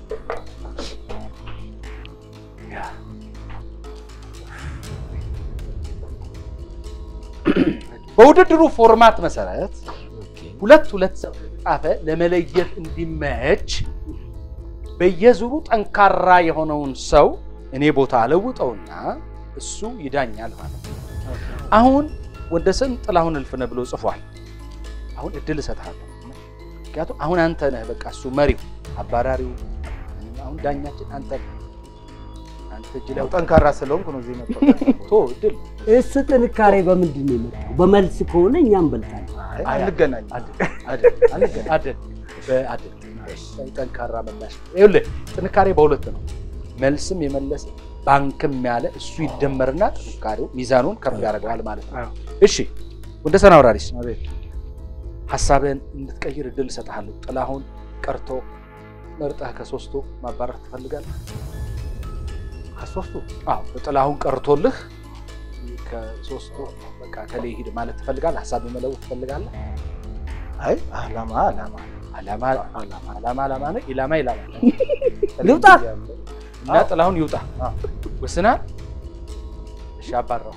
በውድድሩ ፎርማት መሰረት ሁለት ሁለት ሰው ጻፈ ለመለየት እንዲመች በየዙሩ ጠንካራ የሆነውን ሰው እኔ ቦታ አለውጠውና እሱ ይዳኛል ማለት ነው። አሁን ወንደሰን ጥላሁን እልፍነህ ብሎ ጽፏል። አሁን እድል እሰጥሃለሁ። ምክንያቱም አሁን አንተ ነህ በቃ እሱ መሪው አባራሪው። አሁን ዳኛችን አንተ ነህ። አንተ እጅ ላይ ያው ጠንካራ ስለሆንኩ ነው እዚህ መጣሁ። ቶ እድል እሱ ጥንካሬ በምንድን ነው የመጣው? በመልስ ከሆነ እኛ እንበልጣለን። አይ አንገናኝም። አደል አደል በአደል ጠንካራ መላሽ ይኸውልህ ጥንካሬ በሁለት ነው። መልስም የመለሰ ባንክም ያለ እሱ ይደመርና ጥንካሬው ሚዛኑን ከፍ ያደርገዋል ማለት ነው። እሺ ወንደሰን አውራሪስ አቤት ሀሳብህን እንድትቀይር እድል እሰጥሃለሁ። ጥላሁን ቀርቶ መርጠህ ከሶስቱ ማባረር ትፈልጋለህ? ከሶስቱ አዎ ጥላሁን ቀርቶልህ ከሶስቱ በቃ ከሌ ሂድ ማለት ትፈልጋለህ? ሀሳብ መለወጥ ትፈልጋለህ? አይ አላማ አላማ አላማ አላማ አላማ አላማ ነው። ኢላማ ኢላማ ነው። ልውጣ እና ጥላሁን ይውጣ ወስናል። እሺ አባራው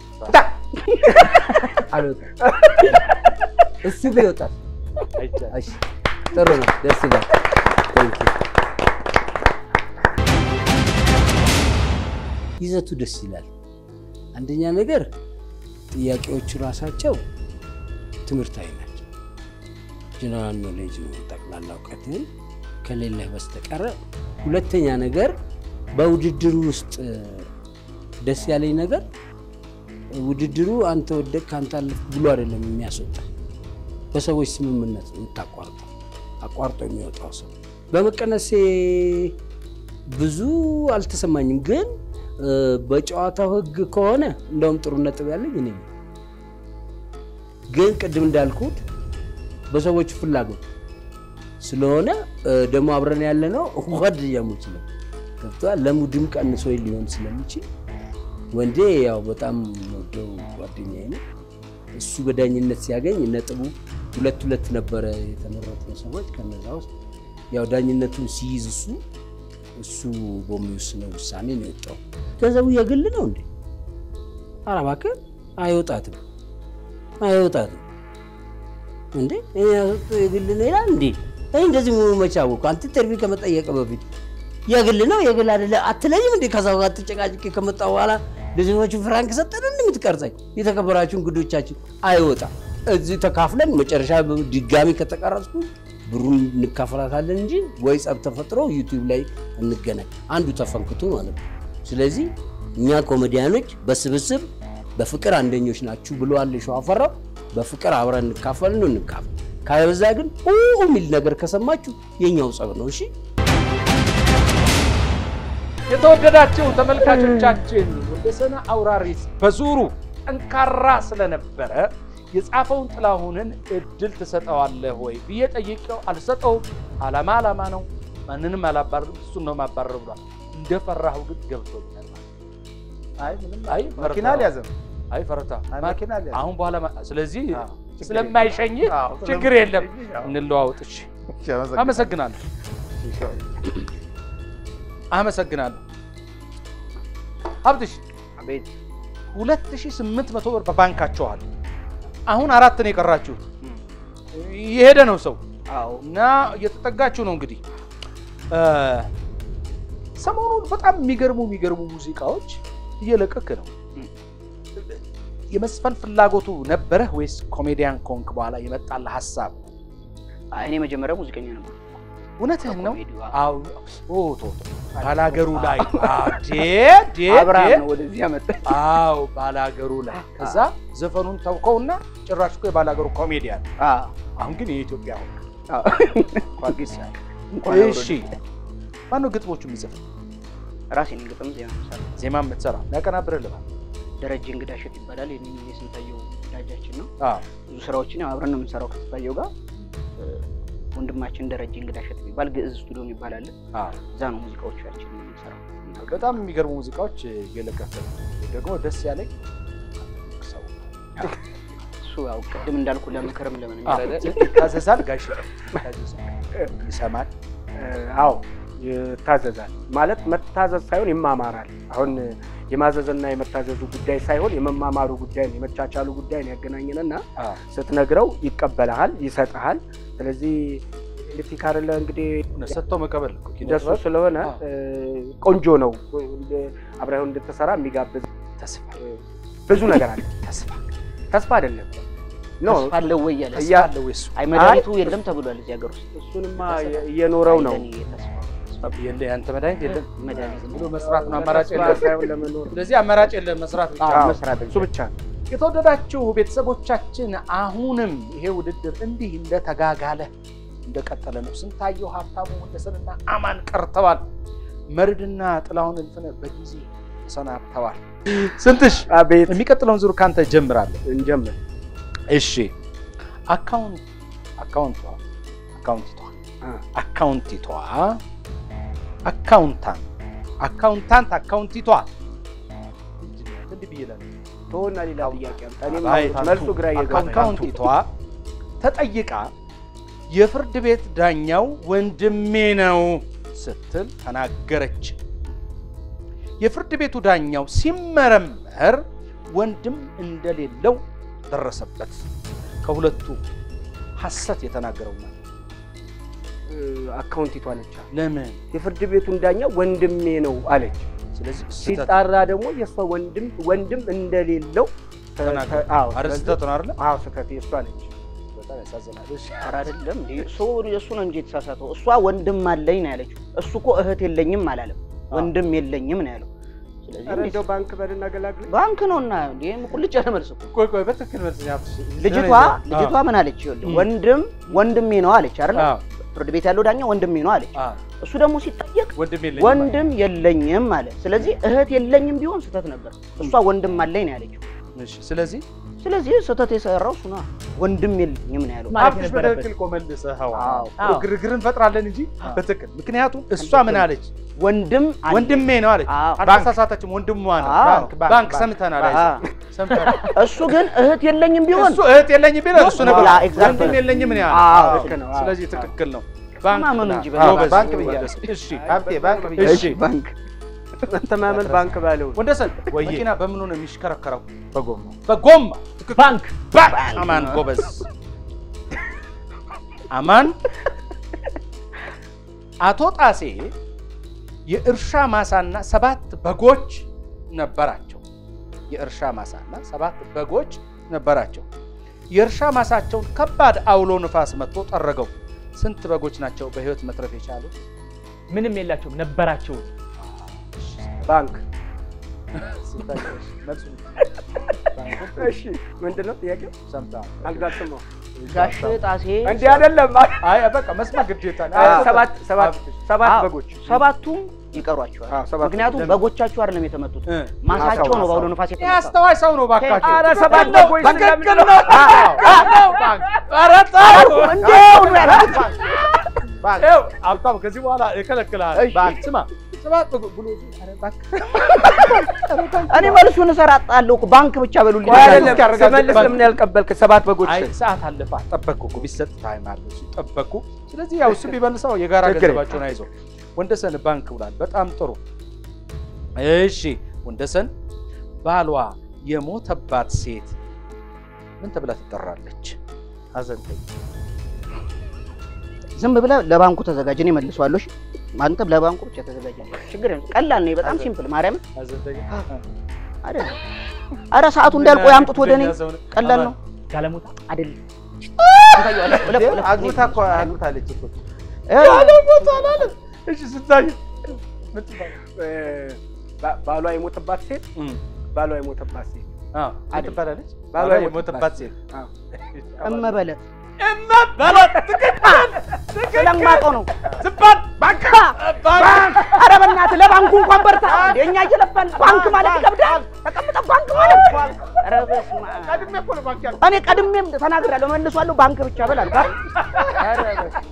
አልወጣም። እሱ ቢወጣል አይቻልም። እሺ፣ ጥሩ ነው። ደስ ይላል። Thank you። ይዘቱ ደስ ይላል። አንደኛ ነገር ጥያቄዎቹ ራሳቸው ትምህርታዊ ናቸው። ጀነራል ኖሌጅ ነው፣ ጠቅላላ እውቀትን ከሌለህ በስተቀረ። ሁለተኛ ነገር በውድድሩ ውስጥ ደስ ያለኝ ነገር ውድድሩ አንተ ወደቅ አንተ አለፍክ ብሎ አይደለም የሚያስወጣ በሰዎች ስምምነት ነው የምታቋርጠው። አቋርጦ የሚወጣው ሰው በመቀነሴ ብዙ አልተሰማኝም፣ ግን እ፣ በጨዋታው ሕግ ከሆነ እንደውም ጥሩ ነጥብ ያለኝ እኔ ነኝ። ግን ቅድም እንዳልኩት በሰዎች ፍላጎት ስለሆነ እ፣ ደግሞ አብረን ያለ ነው ጓደኛሞች ነው ገብቶሃል። ለሙድም ቀንሶ ሊሆን ስለሚችል ወንዴ ያው በጣም ወደው ጓደኛዬ ነው። እሱ በዳኝነት ሲያገኝ ነጥቡ ሁለት ሁለት ነበረ የተመረጡ ሰዎች። ከነዛ ውስጥ ያው ዳኝነቱን ሲይዝ እሱ እሱ በሚወስነው ውሳኔ ነው የወጣው። ገንዘቡ የግል ነው እንዴ? ኧረ እባክህ አይወጣትም፣ አይወጣትም እንዴ እኔ ያወጣው የግል ነው ይላል እንዴ? እኔ እንደዚህ መሆኑ መቼ አወኩ? አንተ ኢንተርቪው ከመጠየቅ በፊት የግል ነው የግል አይደለ አትለኝም እንዴ? ከዛ ጋር ተጨቃጭቄ ከመጣ በኋላ ለዜጎቹ ፍራንክ ሰጠን እንደምትቀርጸኝ የተከበራችሁ እንግዶቻችን አይወጣም። እዚህ ተካፍለን መጨረሻ ድጋሚ ከተቀረጽኩ ብሩን እንካፈላታለን እንጂ ወይ ጸብ ተፈጥሮ ዩቲዩብ ላይ እንገናኝ አንዱ ተፈንክቶ ማለት ነው። ስለዚህ እኛ ኮሜዲያኖች በስብስብ በፍቅር አንደኞች ናችሁ ብለዋል ሸዋፈራው። በፍቅር አብረን እንካፈል ነው እንካፈል። ካለበዛ ግን ኡ የሚል ነገር ከሰማችሁ የኛው ጸብ ነው። እሺ የተወደዳችሁ ተመልካቾቻችን ወንደሰን አውራሪስ በዙሩ ጠንካራ ስለነበረ የጻፈውን ጥላሁንን እድል ትሰጠዋለህ ወይ ብዬ ጠይቄው አልሰጠውም። አላማ አላማ ነው። ማንንም አላባርርም፣ እሱን ነው ማባረር ብሏል። እንደፈራሁ ግን ገብቶኛል። አይ ምንም አይ መኪና ፈረታ። አልያዘም። አይ ፈረታ አይ መኪና አልያዘም። አሁን በኋላ ማ- ስለዚህ አዎ፣ ችግር ስለማይሸኝ የለም። አዎ፣ ችግር የለም። ስለማይሸኝ፣ አዎ። እንለዋወጥ። እሺ፣ እሺ፣ አመሰግናለሁ። አመሰግናለሁ አመሰግናለሁ። ሀብትሽ አቤት 2800 ብር በባንካቸው አለ። አሁን አራት ነው የቀራችሁት። የሄደ ነው ሰው አዎ እና እየተጠጋችሁ ነው እንግዲህ እ፣ ሰሞኑን በጣም የሚገርሙ የሚገርሙ ሙዚቃዎች እየለቀክ ነው። የመስፈን ፍላጎቱ ነበረህ ወይስ ኮሜዲያን ኮንክ በኋላ የመጣልህ ሀሳብ? አይ፣ እኔ መጀመሪያ ሙዚቀኛ ነበር። እውነትህን ነው? ኮሜዲው፣ አዎ ኦ ቶ ቶ ባላገሩ ላይ አዎ፣ ዴ ዴ አብርሃም ዴ ነው ወደዚህ ያመጣ። አዎ ባላገሩ ላይ ከዛ ዘፈኑን ተውከውና ጭራሽ እኮ የባላገሩ ኮሜዲያን አዎ አሁን ግን የኢትዮጵያ ሆነ። አዎ። እንኳን ደስ ያለህ። እንኳን አብሮ እሺ ማነው ግጥሞቹ የሚጽፍ ራሴ ነኝ ግጥም ዜማ የምሰራው። ዜማ የምትሰራ ያቀናብርህ ልባል ደረጀ እንግዳ እሸት ይባላል። የኔ የስንታየው ወዳጃችን ነው። አዎ ብዙ ስራዎችን ያው አብረን ነው የምንሰራው ከስንታየው ጋር። እ፣ ወንድማችን ደረጀ እንግዳ እሸት የሚባል ግዕዝ ስቱዲዮ የሚባል አለ። አዎ እዛ ነው ሙዚቃዎቻችን የምንሰራው። በጣም የሚገርሙ ሙዚቃዎች እየለቀቀ ነው። ደግሞ ደስ ያለኝ ሰው እሱ ያው ቅድም እንዳልኩ ለምክርም ለምን አዎ፣ ይታዘዛል ጋሽ ይታዘዛል፣ ይሰማል አዎ ይታዘዛል። ማለት መታዘዝ ሳይሆን ይማማራል። አሁን የማዘዝና የመታዘዙ ጉዳይ ሳይሆን የመማማሩ ጉዳይ ነው፣ የመቻቻሉ ጉዳይ ነው ያገናኘንና አዎ። ስትነግረው ይቀበልሃል፣ ይሰጥሃል። ስለዚህ ኤሌክትሪክ አይደለ እንግዲህ ሰጥተው መቀበል እኮ ኪነ እንደሱ ጥበብ ስለሆነ አዎ። እ፣ ቆንጆ ነው። አብረው እንድትሰራ የሚጋብዝ ተስፋ ብዙ ነገር አለ። ተስፋ ተስፋ አይደለም ኖ ተስፋ አለው ወይ ያለ ተስፋ እያ- አለ ወይ እሱ አይ መድኃኒቱ የለም ተብሏል እዚህ ሀገር ውስጥ እሱንማ እየኖረው ነው። አይ፣ ለእኔ ተስፋ የለ ያንተ መድኃኒት የለም መድኃኒት ብሎ መስራት ነው አማራጭ ተስፋ የለም ሳይሆን ለመኖር ስለዚህ አማራጭ የለም መስራት ብቻ አዎ፣ መስራት እሱ ብቻ ነው። የተወደዳችሁ ቤተሰቦቻችን አሁንም ይሄ ውድድር እንዲህ እንደተጋጋለ እንደቀጠለ ነው። ስንታየው ሀብታሙ ወንደሰንና አማን ቀርተዋል። መርድና ጥላሁን እልፍነህ በጊዜ ተሰናብተዋል። ስንትሽ አቤት የሚቀጥለውን ዙር ካንተ ጀምራለሁ። እንጀምር። እሺ አካውንት አካውንቷ አካውንቲቷ አ፣ አካውንቲቷ አካውንታንት አካውንታንት አካውንቲቷ እንዲህ ብዬ እላለሁ። ተወና ሌላ ጥያቄ አምጣ። እኔም አይ፣ መልሱ ግራ እየገባኝ አካውንቲቷ ተጠይቃ የፍርድ ቤት ዳኛው ወንድሜ ነው ስትል ተናገረች። የፍርድ ቤቱ ዳኛው ሲመረመር ወንድም እንደሌለው ደረሰበት። ከሁለቱ ሐሰት የተናገረው ነው። እ፣ አካውንቲቷ ነች። ለምን? የፍርድ ቤቱን ዳኛ ወንድሜ ነው አለች። ስለዚህ ስህተት ሲጣራ ደግሞ የእሷ ወንድም ወንድም እንደሌለው ተ- ተናገረ። ተ- አዎ፣ አረ ስለዚህ- ስህተት ነው አይደለ? አዎ ስህተት የእሷ ነች። በጣም ያሳዝናል። እሺ። ኧረ አይደለም እንዴ እሱ እሱ ነው እንጂ የተሳሳተው። እሷ ወንድም አለኝ ነው ያለችው። እሱ እኮ እህት የለኝም አላለም። ወንድም የለኝም ነው ያለው። ስለዚህ ኧረ እንዴት- እንደው ባንክ በልና ገላግል ባንክ ነው እና ይህም ቁልጭ ያለ መልስ እኮ። ቆይ ቆይ፣ በትክክል መልስ ነው ያልኩሽ። ልጅቷ ልጅቷ ምን አለች? ይኸውልህ ወንድም ወንድሜ ነው አለች አይደል? አዎ፣ ፍርድ ቤት ያለው ዳኛ ወንድሜ ነው አለች። አዎ፣ እሱ ደግሞ ሲጠየቅ ወንድም የለኝም ወንድም የለኝም አለ። ስለዚህ እህት የለኝም ቢሆን ስህተት ነበር። እሷ ወንድም አለኝ ነው ያለችው። እሺ። ስለዚህ ስለዚህ ስህተት የሰራው እሱ ነው። ወንድም የለኝም ነው ያለው። ማለት ሀብትሽ የነበረበት። በትክክል እኮ መልሰኸዋል። አዎ። አዎ። ግርግር እንፈጥራለን እንጂ በትክክል ምክንያቱም እሷ ምን አለች? ወንድም አለኝ። ወንድሜ ነው አለች። አዎ። አልተሳሳተችም። ወንድሟ ነው። አዎ። ባንክ ባንክ ሰምተናል። አይዞህ አዎ። ሰምተናል። እሱ ግን እህት የለኝም ቢሆን እሱ እህት የለኝም ቢለው እሱ ነበር ያ፣ exactly። ወንድም የለኝም ነው ያለው። አዎ፣ አዎ። ልክ ነው። አዎ። ስለዚህ ትክክል ነው። ማመኑ እንጂ ብለሃል። በቃ ጎበዝ። ባንክ ብያለሁ። እሺ ሀብቴ ባንክ ብያለሁ። እሺ ባንክ መተማመን ባንክ ባለው ወንደሰን ወዬ። መኪና በምኑ ነው የሚሽከረከረው? በጎማ በጎማ። ትክክል። ባንክ ባንክ። አማን ጎበዝ። አማን አቶ ጣሴ የእርሻ ማሳና ሰባት በጎች ነበራቸው። የእርሻ ማሳና ሰባት በጎች ነበራቸው። የእርሻ ማሳቸውን ከባድ አውሎ ንፋስ መጥቶ ጠረገው። ስንት በጎች ናቸው በህይወት መትረፍ የቻሉት? ምንም የላቸውም ነበራቸው። ባንክ ስንታቸው? መልሱ እሺ ምንድን ነው ጥያቄው? ሰምተሃል? አልጋልሰማው ጋሽ ጣሴ እንዲህ አይደለም። አይ በቃ መስማት ግዴታ ነው። አ- ሰባት ሰባት ሰባት አዎ፣ በጎች ሰባቱም ይቀሯቸዋል። አዎ፣ ሰባት ምክንያቱም በጎቻቸው አይደለም የተመቱት እ። ማሳቸው ነው በአውሎ ነፋስ ይህ የተመታው። አስተዋይ ሰው ነው ባካችሁ። ኧረ ሰባት በጎች ትክክል ስለምን- ነው። ኧረ ተው። እንዲያው ነው ያልኩት። ይኸው ሀብታሙ ከዚህ በኋላ እከለክልሃለሁ። እሺ። ስማ ሰባት ብሎ ኧረ እባክህ እኔ መልሱን እሰራጣለሁ እኮ ባንክ ብቻ በሉልኝ። ቆይ አይደለም እስኪያረጋግጥ ስመልስ ለምን ያልቀበልክ? ሰባት በጎች አይ ስል ሰዓት አለፋ ጠበቅኩ እኮ ቢሰጥ ታይም አለ እሱ ጠበቅኩ። ስለዚህ ያው እሱ ቢመልሰው የጋራ ችግር የለም። ገንዘባቸውን አይዘው ወንደሰን ባንክ ብሏል። በጣም ጥሩ እሺ። ወንደሰን ባሏ የሞተባት ሴት ምን ተብላ ትጠራለች? ሀዘንተኛ ዝም ብለህ ለባንኩ ተዘጋጅ፣ እኔ መልሰዋለሁ። እሺ? አንተም ለባንኩ ብቻ ተዘጋጅ። ችግር የለም። ቀላል ነው፣ በጣም ሲምፕል። ማርያም ሀዘንተኛ አይደለም። አረ ሰዓቱ እንዳልቆይ አምጡት ወደ እኔ። ቀላል ነው ጋለሞታ አይደለም። ታየዋለህ። እለፍ፣ እለፍ። አግብታ እኮ አግብታለች እኮ እ፣ እሺ ስታይ እ፣ ባ- ባሏ የሞተባት ሴት ባሏ የሞተባት ሴት ምን ትባላለች? ባሏ ባሏ የሞተባት የሞተባት ሴት አዎ። እመበለት እመበለት ትክክል ስለማውቀው ነው። ዝባል ባንክ ባንክ ኧረ በእናትህ ለባንኩ እንኳን በርታ። እንደ እኛ እየለፋን ባንክ ማለት ይከብዳል። ተቀምጠህ ባንክ ማለት ኧረ በስመ አብ። ቀድሜ እኮ ነው ባንክ ያልኩት። እኔ ቀድሜም ተናግሬያለሁ፣ መልሷለሁ። ባንክ ብቻ በላል። ኧረ በስመ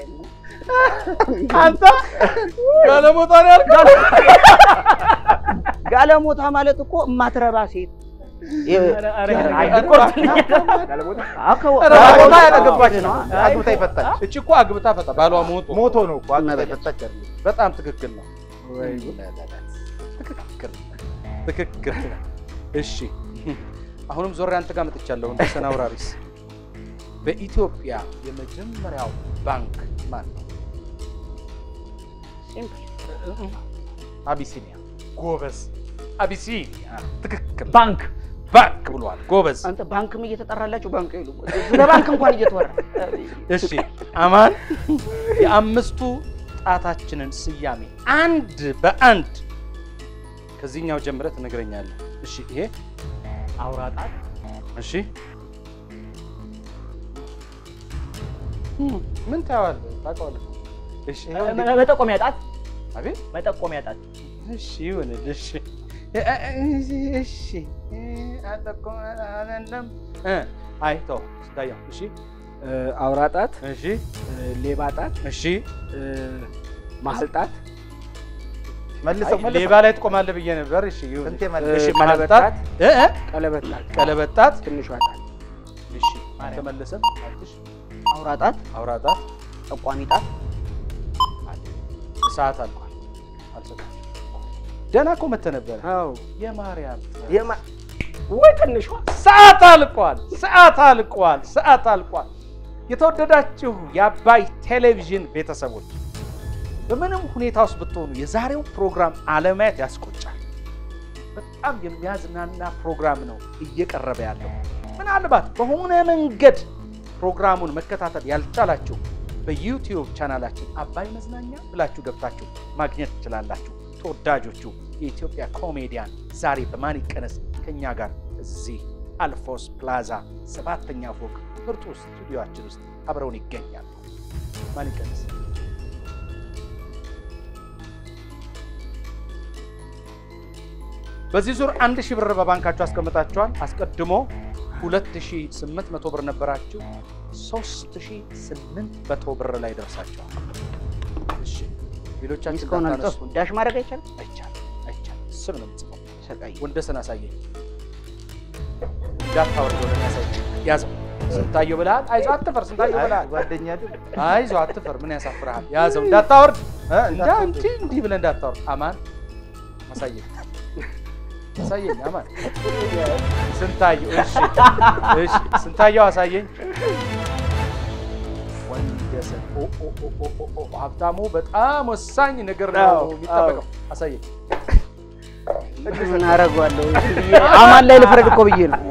አብ። አንተ ጋለሞታ ነው ያልከው? ጋለሞታ ማለት እኮ እማትረባ ሴት ጋለሞታ ኧረ አግብታ አዎ። ያላገባች ነው አግብታ ይፈታች እቺ እኮ አግብታ ፈታ ባሏ ሞቶ ሞቶ ነው እኮ አግብታ እመቤት። ይፈታች አይደለም በጣም ትክክል ነው። ትክክል ትክክል። እሺ አሁንም ዞሬ አንተ ጋር መጥቻለሁ። እንደ ሰናውራሪስ በኢትዮጵያ የመጀመሪያው ባንክ ማን ነው? አቢሲኒያ ጎበዝ። አቢሲኒያ ትክክል። ባንክ ባንክ ብሏል። ጎበዝ። አንተ ባንክም እየተጠራላችሁ ባንክ ይሉ ለባንክ እንኳን እየተወራ እሺ አማን የአምስቱ ጣታችንን ስያሜ አንድ በአንድ ከዚህኛው ጀምረህ ትነግረኛለህ። እሺ ይሄ አውራጣት እሺ ምን ታየዋለህ? ታውቀዋለህ? እሺ ይኸው እንዴ- መጠቆሚያ ጣት አቤት መጠቆሚያ ጣት እሺ ይሁንልህ። እሺ እ- እ- እሺ እ፣ አጠቆመ አይደለም እ፣ አይ ተው ስታየው። እሺ እ፣ አውራ ጣት፣ እሺ እ፣ ሌባ ጣት፣ እሺ እ፣ መሀል ጣት፣ መልሰው አይ፣ መልሰው ሌባ ላይ ትቆማለህ ብዬ ነበር። እሺ ይሁን። ስንቴ እ፣ መልሰው እሺ መሀል ቀለበት ጣት ጣት፣ እ እ ቀለበት ጣት፣ ቀለበት ጣት ትንሿ ጣት፣ እሺ ተመለሰ። አትሽ አውራ ጣት፣ አውራ ጣት ጠቋሚ ጣት፣ ሰዓት አልቋል። አልሰጣችም። ደህና እኮ መተህ ነበረ። አዎ የማርያም የማ ወይ ትንሿ ሰዓት አልቋል። ሰዓት አልቋል። ሰዓት አልቋል። የተወደዳችሁ የአባይ ቴሌቪዥን ቤተሰቦች በምንም ሁኔታ ውስጥ ብትሆኑ የዛሬው ፕሮግራም አለማየት ያስቆጫል። በጣም የሚያዝናና ፕሮግራም ነው እየቀረበ ያለው። ምናልባት በሆነ መንገድ ፕሮግራሙን መከታተል ያልቻላችሁ በዩቲዩብ ቻናላችን አባይ መዝናኛ ብላችሁ ገብታችሁ ማግኘት ትችላላችሁ። ተወዳጆቹ የኢትዮጵያ ኮሜዲያን ዛሬ በማን ይቀነስ ከኛ ጋር እዚህ አልፎስ ፕላዛ ሰባተኛ ፎቅ ምርጡ ስቱዲዮአችን ውስጥ አብረውን ይገኛሉ። ማን ይቀነስ በዚህ ዙር አንድ ሺህ ብር በባንካችሁ አስቀምጣችኋል። አስቀድሞ 2800 ብር ነበራችሁ። 3800 ብር ላይ ደርሳችኋል። እሺ ሌሎቻችን እስካሁን እንዳታነሱ። አልጠፉ ዳሽ ማድረግ አይቻልም። አይቻልም አይቻልም። ስም ነው የምጽፈው። ሰቃይ ወንደሰን አሳየኝ። እንዳታወርደው ለእኔ አሳየኝ። ያዘው። ስንታየው ብለሃል። አይዞህ አትፈር። ስንታየው ብለሃል። ጓደኛ አይደል? አይዞህ አትፈር። ምን ያሳፍርሃል? ያዘው። እንዳታወርድ እ? እንዳ እንዳትወርድ። እንዲህ እንዲህ ብለህ እንዳታወርድ። አማን አሳየኝ፣ አሳየኝ። አማን ስንታየው። እሺ እሺ፣ ስንታየው አሳየኝ። ወንደሰን ኦ ኦ ኦ ኦ ኦ ኦ ሀብታሙ በጣም ወሳኝ ነገር ነው አዎ፣ የሚጠበቀው። አሳየኝ። ምን አደርገዋለሁ? አማን ላይ ልፍረድ እኮ ብዬ ነው።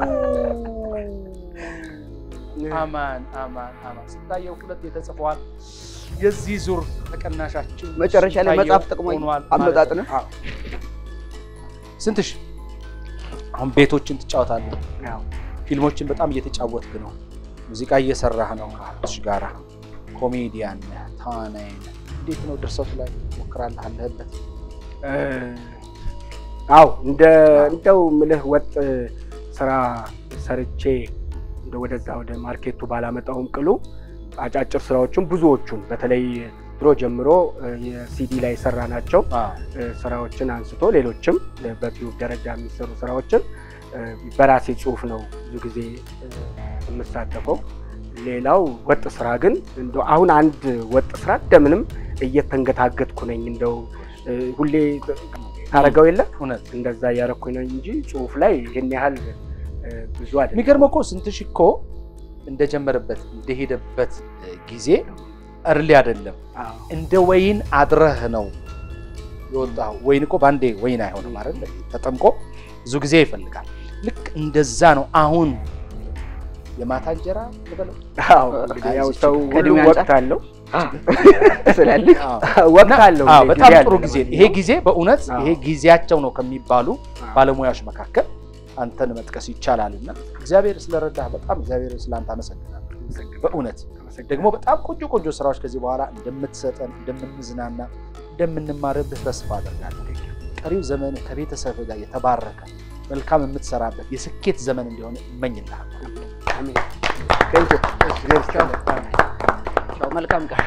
አማን አማን አማን ስንታየው ሁለት የተጽፈዋል። የዚህ ዙር ተቀናሻችን መጨረሻ ላይ ስንታየው መጽሐፍ ጥቅሞ ሆኗል ማለት አመጣጥ ነው። አዎ። ስንት ሺህ? አሁን ቤቶችን ትጫወታለህ፣ ያው ፊልሞችን በጣም እየተጫወትክ ነው፣ ሙዚቃ እየሰራህ ነው ከሀብትሽ ጋራ፣ ኮሜዲያን ነህ፣ ተዋናይ ነህ። እንዴት ነው ድርሰቱ ላይ ሞክራለህ? አለህበት? እ፣ አው እንደ እንደው ምልህ ወጥ ስራ ሰርቼ እንደ ወደዛ ወደ ማርኬቱ ባላመጣውም ቅሉ አጫጭር ስራዎችን ብዙዎቹን በተለይ ድሮ ጀምሮ እ፣ የሲዲ ላይ የሰራ ናቸው እ፣ ስራዎችን አንስቶ ሌሎችም እ፣ በቲዩብ ደረጃ የሚሰሩ ስራዎችን እ፣ በራሴ ጽሁፍ ነው ብዙ ጊዜ እ፣ የምሳተፈው። ሌላው ወጥ ስራ ግን እንደው አሁን አንድ ወጥ ስራ እንደምንም እየተንገታገትኩ ነኝ። እንደው እ፣ ሁሌ ታረገው የለ እውነት እንደዛ እያረኩኝ ነው እንጂ ጽሁፍ ላይ ይህን ያህል እ፣ ብዙ አይደለም። የሚገርመው እኮ ስንትሽ እኮ እንደጀመረበት እንደሄደበት እ፣ ጊዜ እርሊ አይደለም አዎ። እንደ ወይን አድረህ ነው የወጣው። ወይን እኮ በአንዴ ወይን አይሆንም አይደል? ተጠምቆ ብዙ ጊዜ ይፈልጋል። ልክ እንደዛ ነው። አሁን የማታ እንጀራ ልበለው አዎ እንግዲህ ያው ሰው ሁሉ ከእድሜ ወቅት አንጻር አለው ስላለህ ወቅት አለው። አዎ፣ እንግዲህ በጣም ጊዜ ጥሩ አለ ጊዜ ነው። ለማንኛውም። ይሄ ጊዜ በእውነት አዎ። ይሄ ጊዜያቸው ነው ከሚባሉ አዎ። ባለሙያዎች መካከል አንተን መጥቀስ ይቻላል እና እግዚአብሔር ስለረዳህ በጣም እግዚአብሔር ስለአንተ አመሰግናለሁ። በእውነት ደግሞ በጣም ቆንጆ ቆንጆ ስራዎች ከዚህ በኋላ እንደምትሰጠን እንደምንዝናና እንደምንማርብህ ተስፋ አደርጋለሁ። ቀሪው ዘመን ከቤተሰብ ጋር የተባረከ መልካም የምትሰራበት የስኬት ዘመን እንዲሆን እመኝልሃለሁ። Thank you. ቻው፣ መልካም ቀን።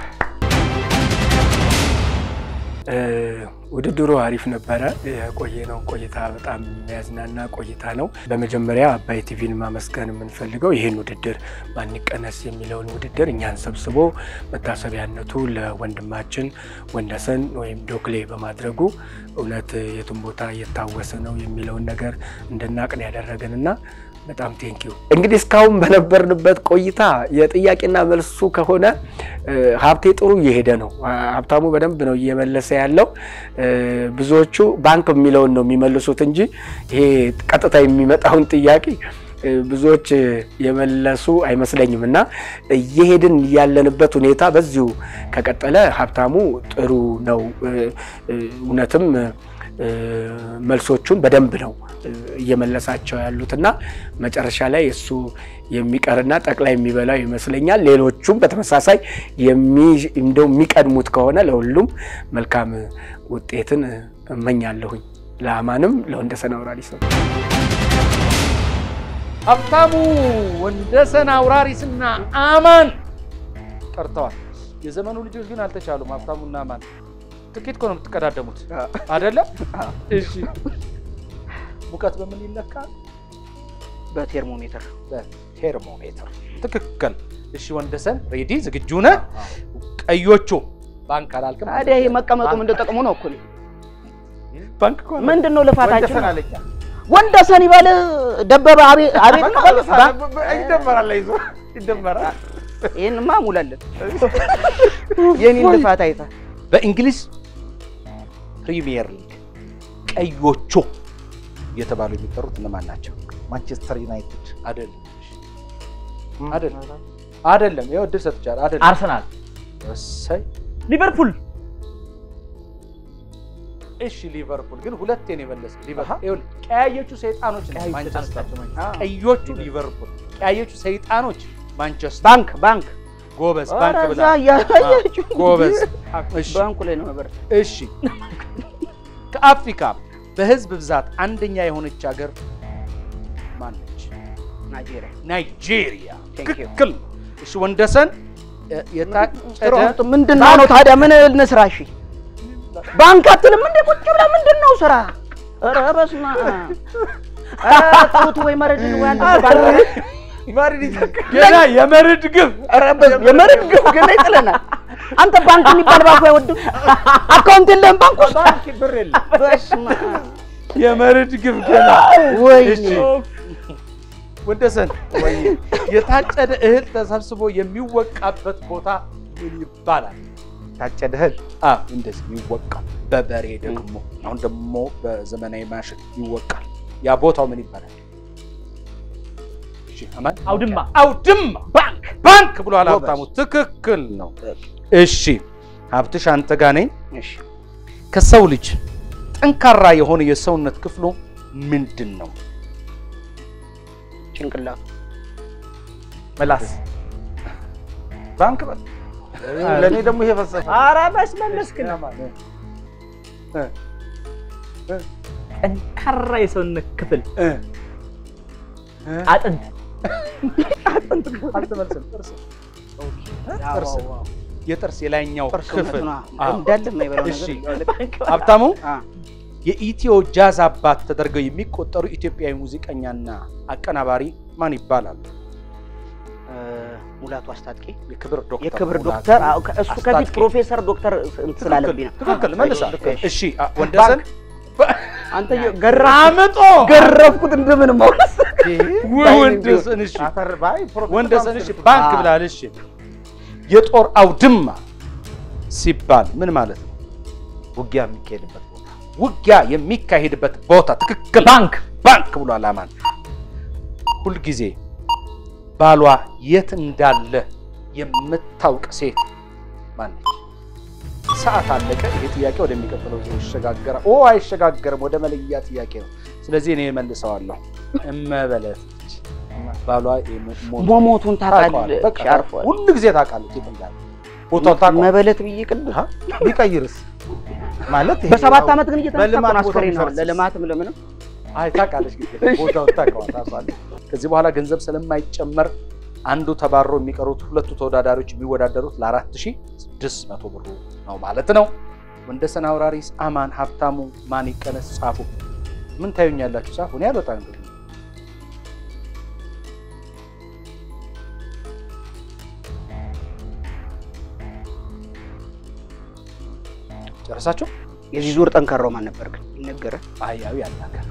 እ፣ ውድድሩ አሪፍ ነበረ። የቆየነው ቆይታ በጣም የሚያዝናና ቆይታ ነው። በመጀመሪያ አባይ ቲቪን ማመስገን የምንፈልገው ይህን ውድድር ማን ይቀነስ የሚለውን ውድድር እኛን ሰብስቦ መታሰቢያነቱ ለወንድማችን ወንደሰን ወይም ዶክሌ በማድረጉ እውነት የቱን ቦታ እየታወሰ ነው የሚለውን ነገር እንድናቅን ያደረገንና በጣም ቴንኪዩ። እንግዲህ እስካሁን በነበርንበት ቆይታ የጥያቄና መልሱ ከሆነ እ፣ ሀብቴ ጥሩ እየሄደ ነው። አ- ሀብታሙ በደንብ ነው እየመለሰ ያለው። እ፣ ብዙዎቹ ባንክ የሚለውን ነው የሚመልሱት እንጂ ይሄ ቀጥታ የሚመጣውን ጥያቄ እ፣ ብዙዎች እ፣ የመለሱ አይመስለኝም እና እየሄድን ያለንበት ሁኔታ በዚሁ ከቀጠለ ሀብታሙ ጥሩ ነው። እ፣ እ፣ እውነትም እ፣ መልሶቹን በደንብ ነው እ፣ እየመለሳቸው ያሉት እና መጨረሻ ላይ እሱ የሚቀርና ጠቅላይ የሚበላው ይመስለኛል። ሌሎቹም በተመሳሳይ የሚ- እንደው የሚቀድሙት ከሆነ ለሁሉም መልካም ውጤትን እመኛለሁኝ። ለአማንም ለወንደሰን አውራሪስ ነው። ሀብታሙ ወንደሰን አውራሪስና አማን ቀርተዋል። የዘመኑ ልጆች ግን አልተቻሉም። ሀብታሙና አማን ትኬት እኮ ነው የምትቀዳደሙት አይደለ? እሺ ሙቀት በምን ይለካል? በቴርሞሜትር በቴርሞሜትር ትክክል። እሺ ወንደሰን ሬዲ ዝግጁ ነህ? ቀዮቹ ባንክ አላልክም? ታዲያ ይሄ መቀመጡ ምንድን ጥቅሙ ነው እኮ ባንክ እኮ ነው። ምንድን ነው ልፋታችን? ወንደሰን አለኛ ወንደሰን ይበል ደበበ አቤት አቤት ነው። ባንክ ይደመራል፣ አይዞ ይደመራል። ይሄንማ ሙላለን። የኔን ልፋት አይተህ በእንግሊዝ ፕሪሚየር ሊግ ቀዮቹ እየተባሉ የሚጠሩት እነማን ናቸው? ማንቸስተር ዩናይትድ አይደለም አይደለም አይደለም። ይኸው እድል ሰጥቻለሁ። አይደለም አርሰናል፣ እሰይ ሊቨርፑል፣ እሺ ሊቨርፑል ግን ሁለቴን የመለስ ሊቨርፑል ቀያዮቹ ሰይጣኖች ነው ማንቸስተር ቀዮቹ ሊቨርፑል ቀያዮቹ ሰይጣኖች ማንቸስተር ባንክ ባንክ ጎበዝ ባንክ ኧረ ብላ እዛ እያያችሁ ጎበዝ እሺ ባንኩ ላይ ነው ነበር። እሺ ከአፍሪካ በህዝብ ብዛት አንደኛ የሆነች ሀገር ማነች? ናይጄሪያ ናይጄሪያ። Thank you. ትክክል። እሺ ወንደሰን እ፣ የታጨደ ጥሩ ምንድን ነው ነው ታዲያ ምን እንስራ? እሺ ባንክ አትልም እንደ ቁጭ ብለህ ምንድን ነው ስራ? ኧረ በስመ አብ ኧረ ተውት ወይ መረድ ወይ አንተ ባንክ ገና የመርድ ግብ ኧረ በስመ የመረድ ግፍ ገና ይጥለናል። አንተ ባንክ የሚባል ባንኩ አይወድም። አካውንት የለህም ባንክ ውስጥ ባንክ ብር የለም። በስመ አብ የመርድ ግብ ገና ወይኔ እሺ ወንደሰን የታጨደ እህል ተሰብስቦ የሚወቃበት ቦታ ምን ይባላል? ታጨደ እህል አ እንደዚህ ይወቃል። በበሬ ደግሞ አሁን ደግሞ በዘመናዊ ማሽን ይወቃል። ያ ቦታው ምን ይባላል? እሺ አማን አውድማ፣ አውድማ ባንክ ባንክ ብሏል ሀብታሙ። ትክክል ነው። እሺ ሀብትሽ አንተ ጋ ነኝ። እሺ ከሰው ልጅ ጠንካራ የሆነ የሰውነት ክፍሉ ምንድን ነው? ጭንቅላቱ ምላስ ባንክ በል ለእኔ ደግሞ ይሄ ፈሰሰ ኧረ መስመለስክን ጠንካራ የሰውነት ክፍል አጥንት አልተመልስም። ጥርስ ጥርስ የጥርስ የላይኛው ክፍል ሰውነቱን አዎ። እንዳለ የማይበላው እሺ ነገር ሀብታሙ አ፣ የኢትዮ ጃዝ አባት ተደርገው የሚቆጠሩ ኢትዮጵያዊ ሙዚቀኛና አቀናባሪ ማን ይባላሉ? እ፣ ሙላቱ አስታጥቄ የክብር ዶክተር የክብር ሙላቱ ዶክተር አዎ፣ ከ- እሱ ከፊት አስታጥቄ። ፕሮፌሰር ዶክተር እንትን ስላለብኝ ነው። ትክክል አ፣ መልሳ። ልክ ነሽ። እሺ አ- ወንደሰን አንተ ገራ አምጦ ገረፍኩት እንደምን ማውስ ወንደሰን እሺ አፈር ባይ ፕሮፌሰር ወንደሰን እሺ ባንክ ባንክ አ። ብላል። እሺ የጦር አውድማ ሲባል ምን ማለት ነው? ውጊያ የሚካሄድበት ቦታ ውጊያ የሚካሄድበት ቦታ ትክክል። ባንክ ባንክ ብሏል አማን። ሁልጊዜ ባሏ የት እንዳለ የምታውቅ ሴት ማነች? ሰዓት አለቀ። ይሄ ጥያቄ ወደሚቀጥለው ዙር ይሸጋገራል። ኦ አይሸጋገርም፣ ወደ መለያ ጥያቄ ነው። ስለዚህ እኔ መልሰዋለሁ። እመበለት ባሏ የሞ- መሞቱን ታውቀዋለህ። ታውቃለህ። በቃ አርፏል። ሁሉ ጊዜ ታውቃለች የት እንዳለ ቦታውን ታውቀዋለህ። መበለት ብዬ ቅድም ቢቀይርስ ማለት ይሄ በሰባት ያው ዓመት ግን እየተነሳ በልማት እኮ ነው ቦታ አስከሬን ነው ቢፈርስስ? ለልማትም ለምንም አይ ታውቃለች፣ ግን ቦታውን ታውቀዋለህ፣ ታውቃለህ። ከዚህ በኋላ ገንዘብ ስለማይጨመር አንዱ ተባሮ የሚቀሩት ሁለቱ ተወዳዳሪዎች የሚወዳደሩት ለአራት ሺህ ስድስት መቶ ብሩ ነው ማለት ነው። ወንደሰን አውራሪስ፣ አማን ሀብታሙ፣ ማን ይቀነስ ጻፉ። ምን ታዩኛላችሁ? ጻፉ። እኔ አልወጣም እንግዲህ ጨረሳችሁ? የዚህ ዙር ጠንካራው ማን ነበር ግን ይነገረ አህያዊ ያናገር።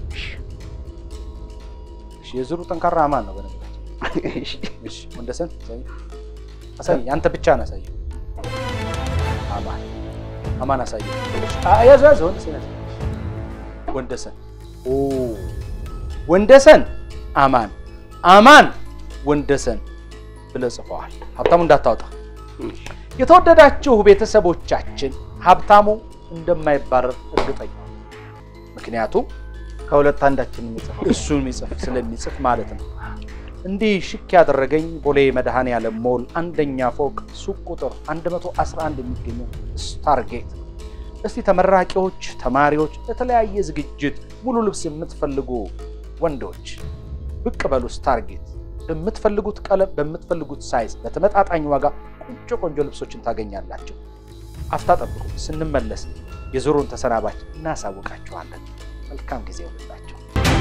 እሺ፣ የዙሩ ጠንካራ አማን ነው በነገራችን እሺ ወንደሰን አሳይ አሳይ አንተ ብቻ ነው አሳይ አማን አማን አሳይ ያዘ ያዘ ወንደሰን ያዘ ወንደሰን ኦ ወንደሰን አማን አማን ወንደሰን ብለህ ጽፈዋል ሀብታሙ እንዳታወጣ የተወደዳችሁ ቤተሰቦቻችን ሀብታሙ እንደማይባረር እርግጠኛ ነኝ። ምክንያቱም ከሁለት አንዳችን የሚጽፈው እሱን የሚጽፍ ስለሚጽፍ ማለት ነው። እንዲህ ሽክ ያደረገኝ ቦሌ መድኃኔዓለም ሞል አንደኛ ፎቅ ሱቅ ቁጥር 111 የሚገኘው ስታርጌት። እስቲ ተመራቂዎች፣ ተማሪዎች፣ ለተለያየ ዝግጅት ሙሉ ልብስ የምትፈልጉ ወንዶች ብቅ በሉ ስታርጌት። በምትፈልጉት ቀለም፣ በምትፈልጉት ሳይዝ በተመጣጣኝ ዋጋ ቆንጆ ቆንጆ ልብሶችን ታገኛላችሁ። አፍታ ጠብቁ። ስንመለስ የዙሩን ተሰናባች እናሳውቃችኋለን። መልካም ጊዜ ይሁንላችሁ።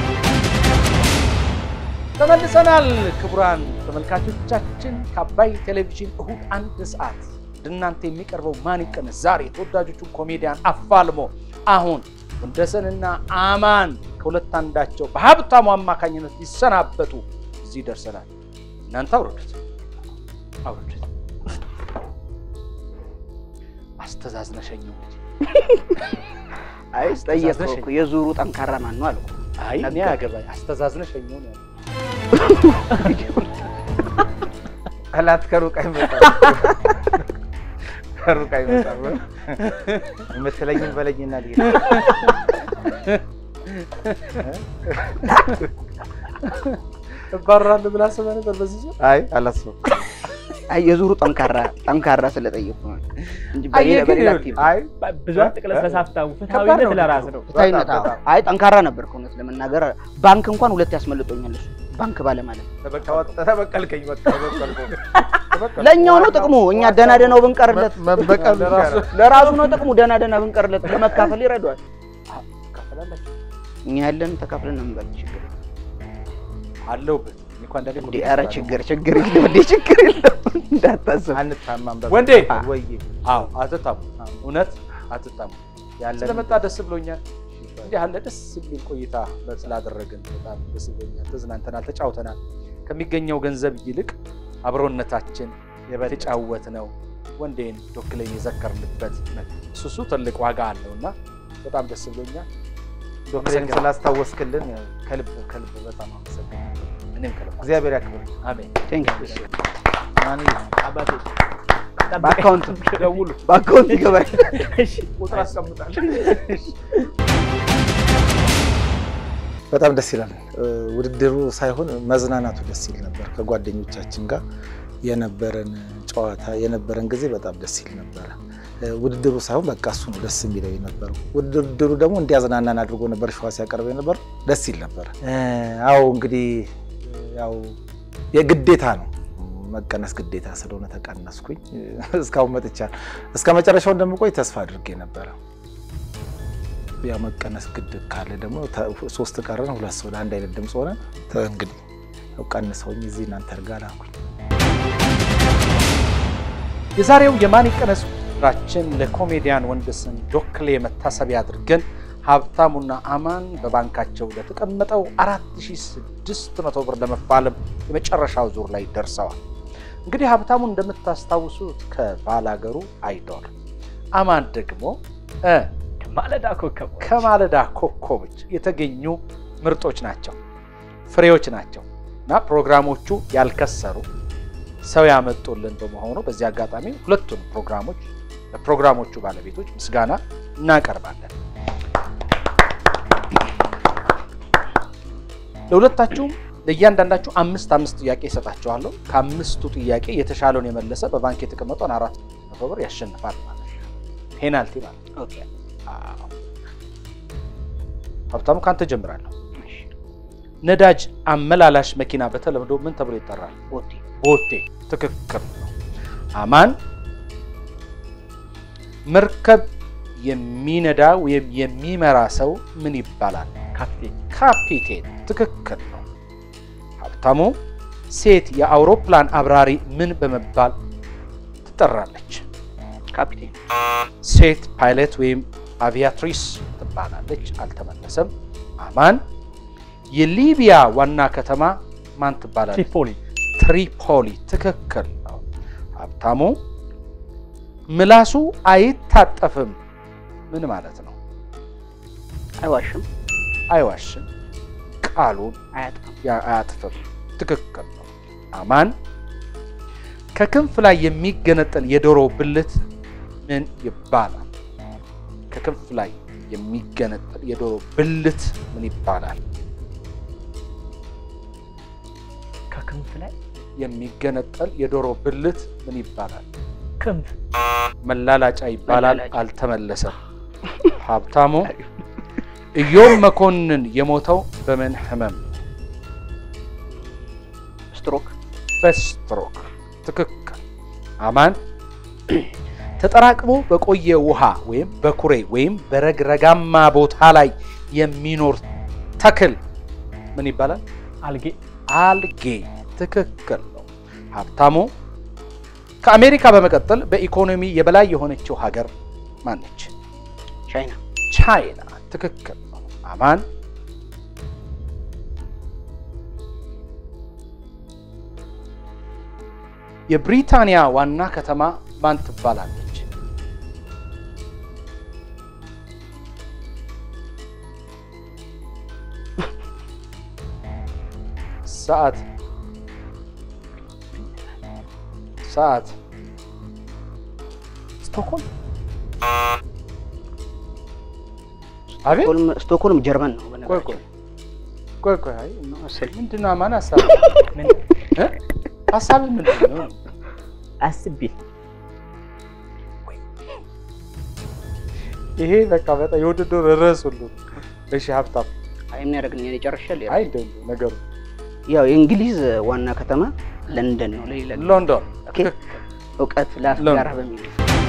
ተመልሰናል። ክቡራን ተመልካቾቻችን ከአባይ ቴሌቪዥን እሁድ አንድ ሰዓት ወደ እናንተ የሚቀርበው ማን ይቀነስ ዛሬ ተወዳጆቹን ኮሜዲያን አፋልሞ አሁን ወንደሰንና አማን ከሁለት አንዳቸው በሀብታሙ አማካኝነት ሊሰናበቱ እዚህ ደርሰናል። እናንተ አውርዱት አውርዱት። አስተዛዝነሸኘው እንጂ አይ ጠየቀው እኮ የዙሩ ጠንካራ ማን ነው አልኩ። አይ እኔ አገባኝ አስተዛዝነሸኘው ነው ያለው። ጠላት ከሩቅ አይመጣም፣ ከሩቅ አይመጣም። የምትለኝም በለኝና ልሄድ። እባረራለሁ ብላ አስበህ ነበር በዚህ ዙር? አይ አላስብም። አይ የዙሩ ጠንካራ ጠንካራ ስለጠየቁ ነው እንጂ አይ በሌላ ግን በሌላ ይኸውልህ፣ ቲም አይ ብዙ አትቅለስለስ ሀብታሙ። ከባድ ፍትሐዊነት ነው ለራስ ነው። ፍትሃዊነት በጣም አዎ። በጣም። አይ ጠንካራ ነበር እውነት ለመናገር ባንክ እንኳን ሁለት ያስመልጦኛል እሱ ባንክ ባለ ማለት ተበቀልከኝ፣ በቃ ተበቀልኩ። ለእኛው ነው ጥቅሙ እኛ ደህና ደህናው ብንቀርለት መበቀል ለራሱ- ለራሱ ነው ጥቅሙ ደህና ደህና ብንቀርለት ለመካፈል ይረዷል ትካፈላላችሁ? እኛ ያለን ተካፍለን ነው የምንበል ችግር የለም። አለሁበት እኔ እኮ አንዳንዴ እንዴ ኧረ ችግር ችግር የለም እንዴ ችግር የለም እንዳታስብ አንታማም። በቃ። ወንዴ ወይ አዎ አትታሙ እውነት አትታሙ ያለን ስለመጣ ደስ ብሎኛል እንዲህ ያለ ደስ የሚል ቆይታ ስላደረግን በጣም ደስ ብሎኛል ተዝናንተናል ተጫውተናል ከሚገኘው ገንዘብ ይልቅ አብሮነታችን የተጫወት ነው ወንዴን ዶክሌን የዘከርንበት እሱ እሱ ትልቅ ዋጋ አለው እና በጣም ደስ ብሎኛል ዶክተርን ስላስታወስክልን ከልብ ከልብ በጣም አመሰግናለሁ። እኔም ከልብ እግዚአብሔር ያክብር። አሜን ቴንክ ማን አባቴ በአካውንት ደውሉ በአካውንት ይገባል እሺ ቁጥር አስቀምጣለሁ በጣም ደስ ይላል። ውድድሩ ሳይሆን መዝናናቱ ደስ ይል ነበር። ከጓደኞቻችን ጋር የነበረን ጨዋታ የነበረን ጊዜ በጣም ደስ ይል ነበረ። ውድድሩ ሳይሆን በቃ እሱ ነው ደስ የሚለው የነበረው። ውድድሩ ደግሞ እንዲያዝናናን አድርጎ ነበር ሸዋ ሲያቀርብ የነበረው ደስ ይል ነበረ። አዎ እንግዲህ ያው የግዴታ ነው መቀነስ ግዴታ ስለሆነ ተቀነስኩኝ። እስካሁን መጥቻለሁ። እስከ መጨረሻው እንደምቆይ ተስፋ አድርጌ ነበረ። ያ መቀነስ ግድ ካለ ደግሞ ሶስት ቀረን፣ ሁለት ሰው አንድ አይነት ድምፅ ሆነ። እንግዲህ ቀንሰውኝ እዚህ እናንተ እርጋ ላኩኝ። የዛሬው የማን ይቀነስ ራችን ለኮሜዲያን ወንደሰን ዶክሌ መታሰቢያ አድርገን ሀብታሙና አማን በባንካቸው ለተቀመጠው 4600 ብር ለመፋለም የመጨረሻው ዙር ላይ ደርሰዋል። እንግዲህ ሀብታሙ እንደምታስታውሱት ከባላገሩ አይዶል፣ አማን ደግሞ ከማለዳ ኮከብ ከማለዳ ኮከቦች የተገኙ ምርጦች ናቸው፣ ፍሬዎች ናቸው እና ፕሮግራሞቹ ያልከሰሩ ሰው ያመጡልን በመሆኑ በዚህ አጋጣሚ ሁለቱን ፕሮግራሞች ለፕሮግራሞቹ ባለቤቶች ምስጋና እናቀርባለን። ለሁለታችሁም ለእያንዳንዳችሁ አምስት አምስት ጥያቄ ይሰጣችኋለሁ። ከአምስቱ ጥያቄ የተሻለውን የመለሰ በባንክ የተቀመጠውን አራት መቶ ብር ያሸንፋል ማለት ነው። ፔናልቲ ማለት ነው። አዎ። ሀብታሙ ካንተ ጀምራለሁ። ነዳጅ አመላላሽ መኪና በተለምዶ ምን ተብሎ ይጠራል? ቦቴ ቦቴ። ትክክል ነው። አማን መርከብ የሚነዳ ወይም የሚመራ ሰው ምን ይባላል? ካፕቴን ካፒቴን። ትክክል ነው። ሀብታሙ ሴት የአውሮፕላን አብራሪ ምን በመባል ትጠራለች? ካፒቴን ሴት ፓይለት ወይም አቪያትሪስ ትባላለች። አልተመለሰም። አማን የሊቢያ ዋና ከተማ ማን ትባላለች? ትሪፖሊ ትሪፖሊ። ትክክል ነው። ሀብታሙ ምላሱ አይታጠፍም ምን ማለት ነው? አይዋሽም፣ አይዋሽም፣ ቃሉን አያጥፋም፣ ያ- አያጥፍም። ትክክል ነው። አማን ከክንፍ ላይ የሚገነጠል የዶሮ ብልት ምን ይባላል? ከክንፍ ላይ የሚገነጠል የዶሮ ብልት ምን ይባላል? ከክንፍ ላይ የሚገነጠል የዶሮ ብልት ምን ይባላል? ክንፍ መላላጫ ይባላል። መላላጫ። አልተመለሰም። ሀብታሙ ኢዮብ መኮንን የሞተው በምን ህመም? ስትሮክ በስትሮክ። ትክክል። አማን ተጠራቅሞ በቆየ ውሃ ወይም በኩሬ ወይም በረግረጋማ ቦታ ላይ የሚኖር ተክል ምን ይባላል? አልጌ አልጌ። ትክክል ነው። ሀብታሙ ከአሜሪካ በመቀጠል በኢኮኖሚ የበላይ የሆነችው ሀገር ማነች? ቻይና ቻይና። ትክክል ነው። አማን የብሪታንያ ዋና ከተማ ማን ትባላለች? ሰዓት ሰዓት ስቶክሆልም አቤት ስቶክሆልም- ስቶክሆልም ጀርመን ነው ቆይ በነገራችን ቆይ ቆይ ቆይ አይ ነው መሰለኝ። ምንድን ነው አማን ሀሳብ ምን እ ሀሳብ ምንድን ነው? አስቤ ይሄ በቃ በጣም የውድድር ርዕስ ሁሉ እሺ ሀብታም አይ ምን ያደርግልኝ እኔ ጨርሻለሁ። አይ እንደው ነገሩ ያው የእንግሊዝ ዋና ከተማ ለንደን ነው። ለሌላ ጊዜ ሎንዶን ኦኬ። እውቀት ላስጋራ በሚል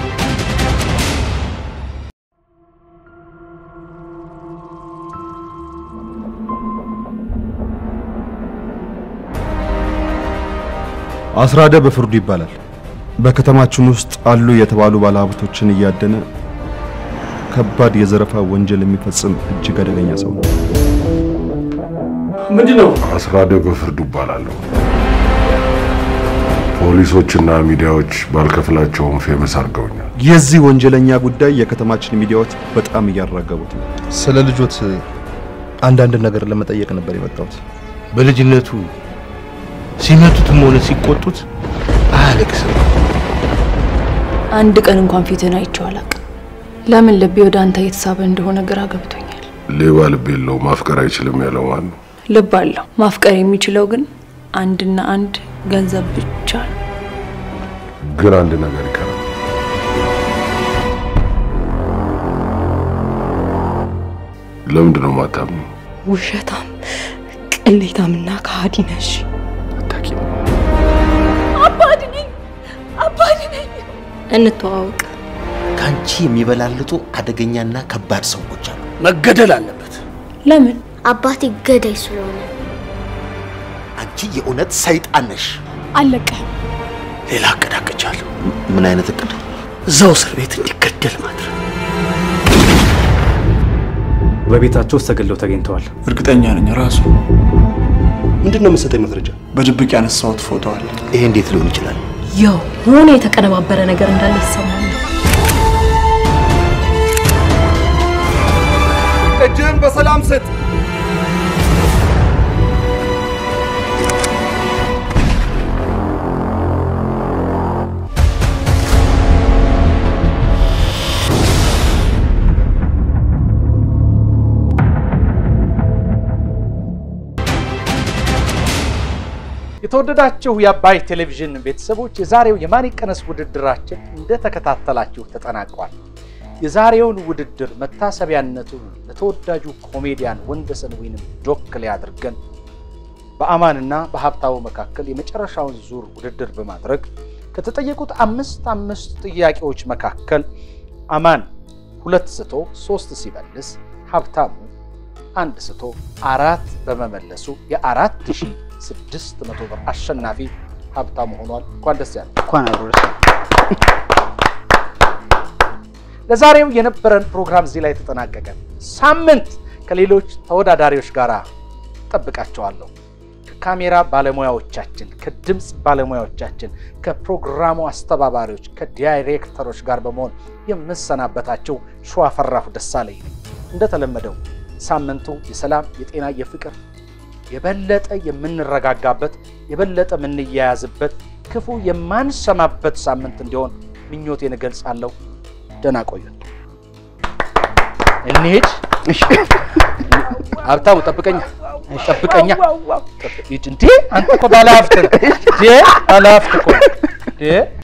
አስራደ በፍርዱ ይባላል። በከተማችን ውስጥ አሉ የተባሉ ባለሀብቶችን እያደነ ከባድ የዘረፋ ወንጀል የሚፈጽም እጅግ አደገኛ ሰው ነው። ምንድን ነው? አስራደ በፍርዱ እባላለሁ። ፖሊሶችና ሚዲያዎች ባልከፍላቸውም ፌመስ አድርገውኛል። የዚህ ወንጀለኛ ጉዳይ የከተማችን ሚዲያዎች በጣም እያራገቡት ነው። ስለ ልጆት አንዳንድ ነገር ለመጠየቅ ነበር የመጣሁት። በልጅነቱ ሲመቱትም ሆነ ሲቆጡት አያለቅስም። አንድ ቀን እንኳን ፊትን አይቼው አላውቅም። ለምን ልቤ ወደ አንተ እየተሳበ እንደሆነ ግራ ገብቶኛል። ሌባ ልብ የለው ማፍቀር አይችልም ያለው ማን ነው? ልብ አለው። ማፍቀር የሚችለው ግን አንድና አንድ ገንዘብ ብቻ ነው። ግን አንድ ነገር ይቀራል። ለምንድን ነው ማታምኑ? ውሸታም፣ ቅሌታምና ከሃዲ ነሽ። አባድ ነኝ፣ አባድ ነኝ። እንተዋወቅ። ከአንቺ የሚበላልጡ አደገኛና ከባድ ሰዎች አሉ። መገደል አለበት። ለምን? አባቴ ገዳይ ስለሆነ። አንቺ የእውነት ሰይጣን ነሽ። አለቀህም። ሌላ እቅድ አቅጃለሁ። ምን አይነት እቅድ? እዛው እስር ቤት እንዲገደል ማድረግ። በቤታቸው ውስጥ ተገለው ተገኝተዋል። እርግጠኛ ነኝ ራሱ። ምንድን ነው የምትሰጠኝ መረጃ? በድብቅ ያነሳሁት ፎቶ አለ። ይሄ እንዴት ሊሆን ይችላል? የሆነ የተቀነባበረ ነገር እንዳለ ይሰማል። እጅህን በሰላም ስጥ። የተወደዳችሁ የአባይ ቴሌቪዥን ቤተሰቦች የዛሬው የማን ይቀነስ ውድድራችን እንደተከታተላችሁ ተጠናቋል። የዛሬውን ውድድር መታሰቢያነቱን ለተወዳጁ ኮሜዲያን ወንደሰን ወይንም ዶክሌ አድርገን በአማንና በሀብታሙ መካከል የመጨረሻውን ዙር ውድድር በማድረግ ከተጠየቁት አምስት አምስት ጥያቄዎች መካከል አማን ሁለት ስቶ ሶስት ሲመልስ ሀብታሙ አንድ ስቶ አራት በመመለሱ የአራት ሺህ ስድስት መቶ ብር አሸናፊ ሀብታሙ ሆኗል። እንኳን ደስ ያለ እንኳን አብሮ ደስ ለዛሬው የነበረን ፕሮግራም እዚህ ላይ ተጠናቀቀ። ሳምንት ከሌሎች ተወዳዳሪዎች ጋር ጠብቃቸዋለሁ። ከካሜራ ባለሙያዎቻችን፣ ከድምፅ ባለሙያዎቻችን፣ ከፕሮግራሙ አስተባባሪዎች፣ ከዳይሬክተሮች ጋር በመሆን የምሰናበታቸው ሸዋፈራሁ ደሳለኝ ነኝ። እንደተለመደው ሳምንቱ የሰላም የጤና የፍቅር የበለጠ የምንረጋጋበት የበለጠ የምንያያዝበት ክፉ የማንሰማበት ሳምንት እንዲሆን ምኞቴን እገልጻለሁ። ደህና ቆዩን። እንሂድ። ሀብታሙ ጠብቀኛ ጠብቀኛ። ሂድ እንዴ! አንተ እኮ ባለሀብት ነህ። ባለሀብት እኮ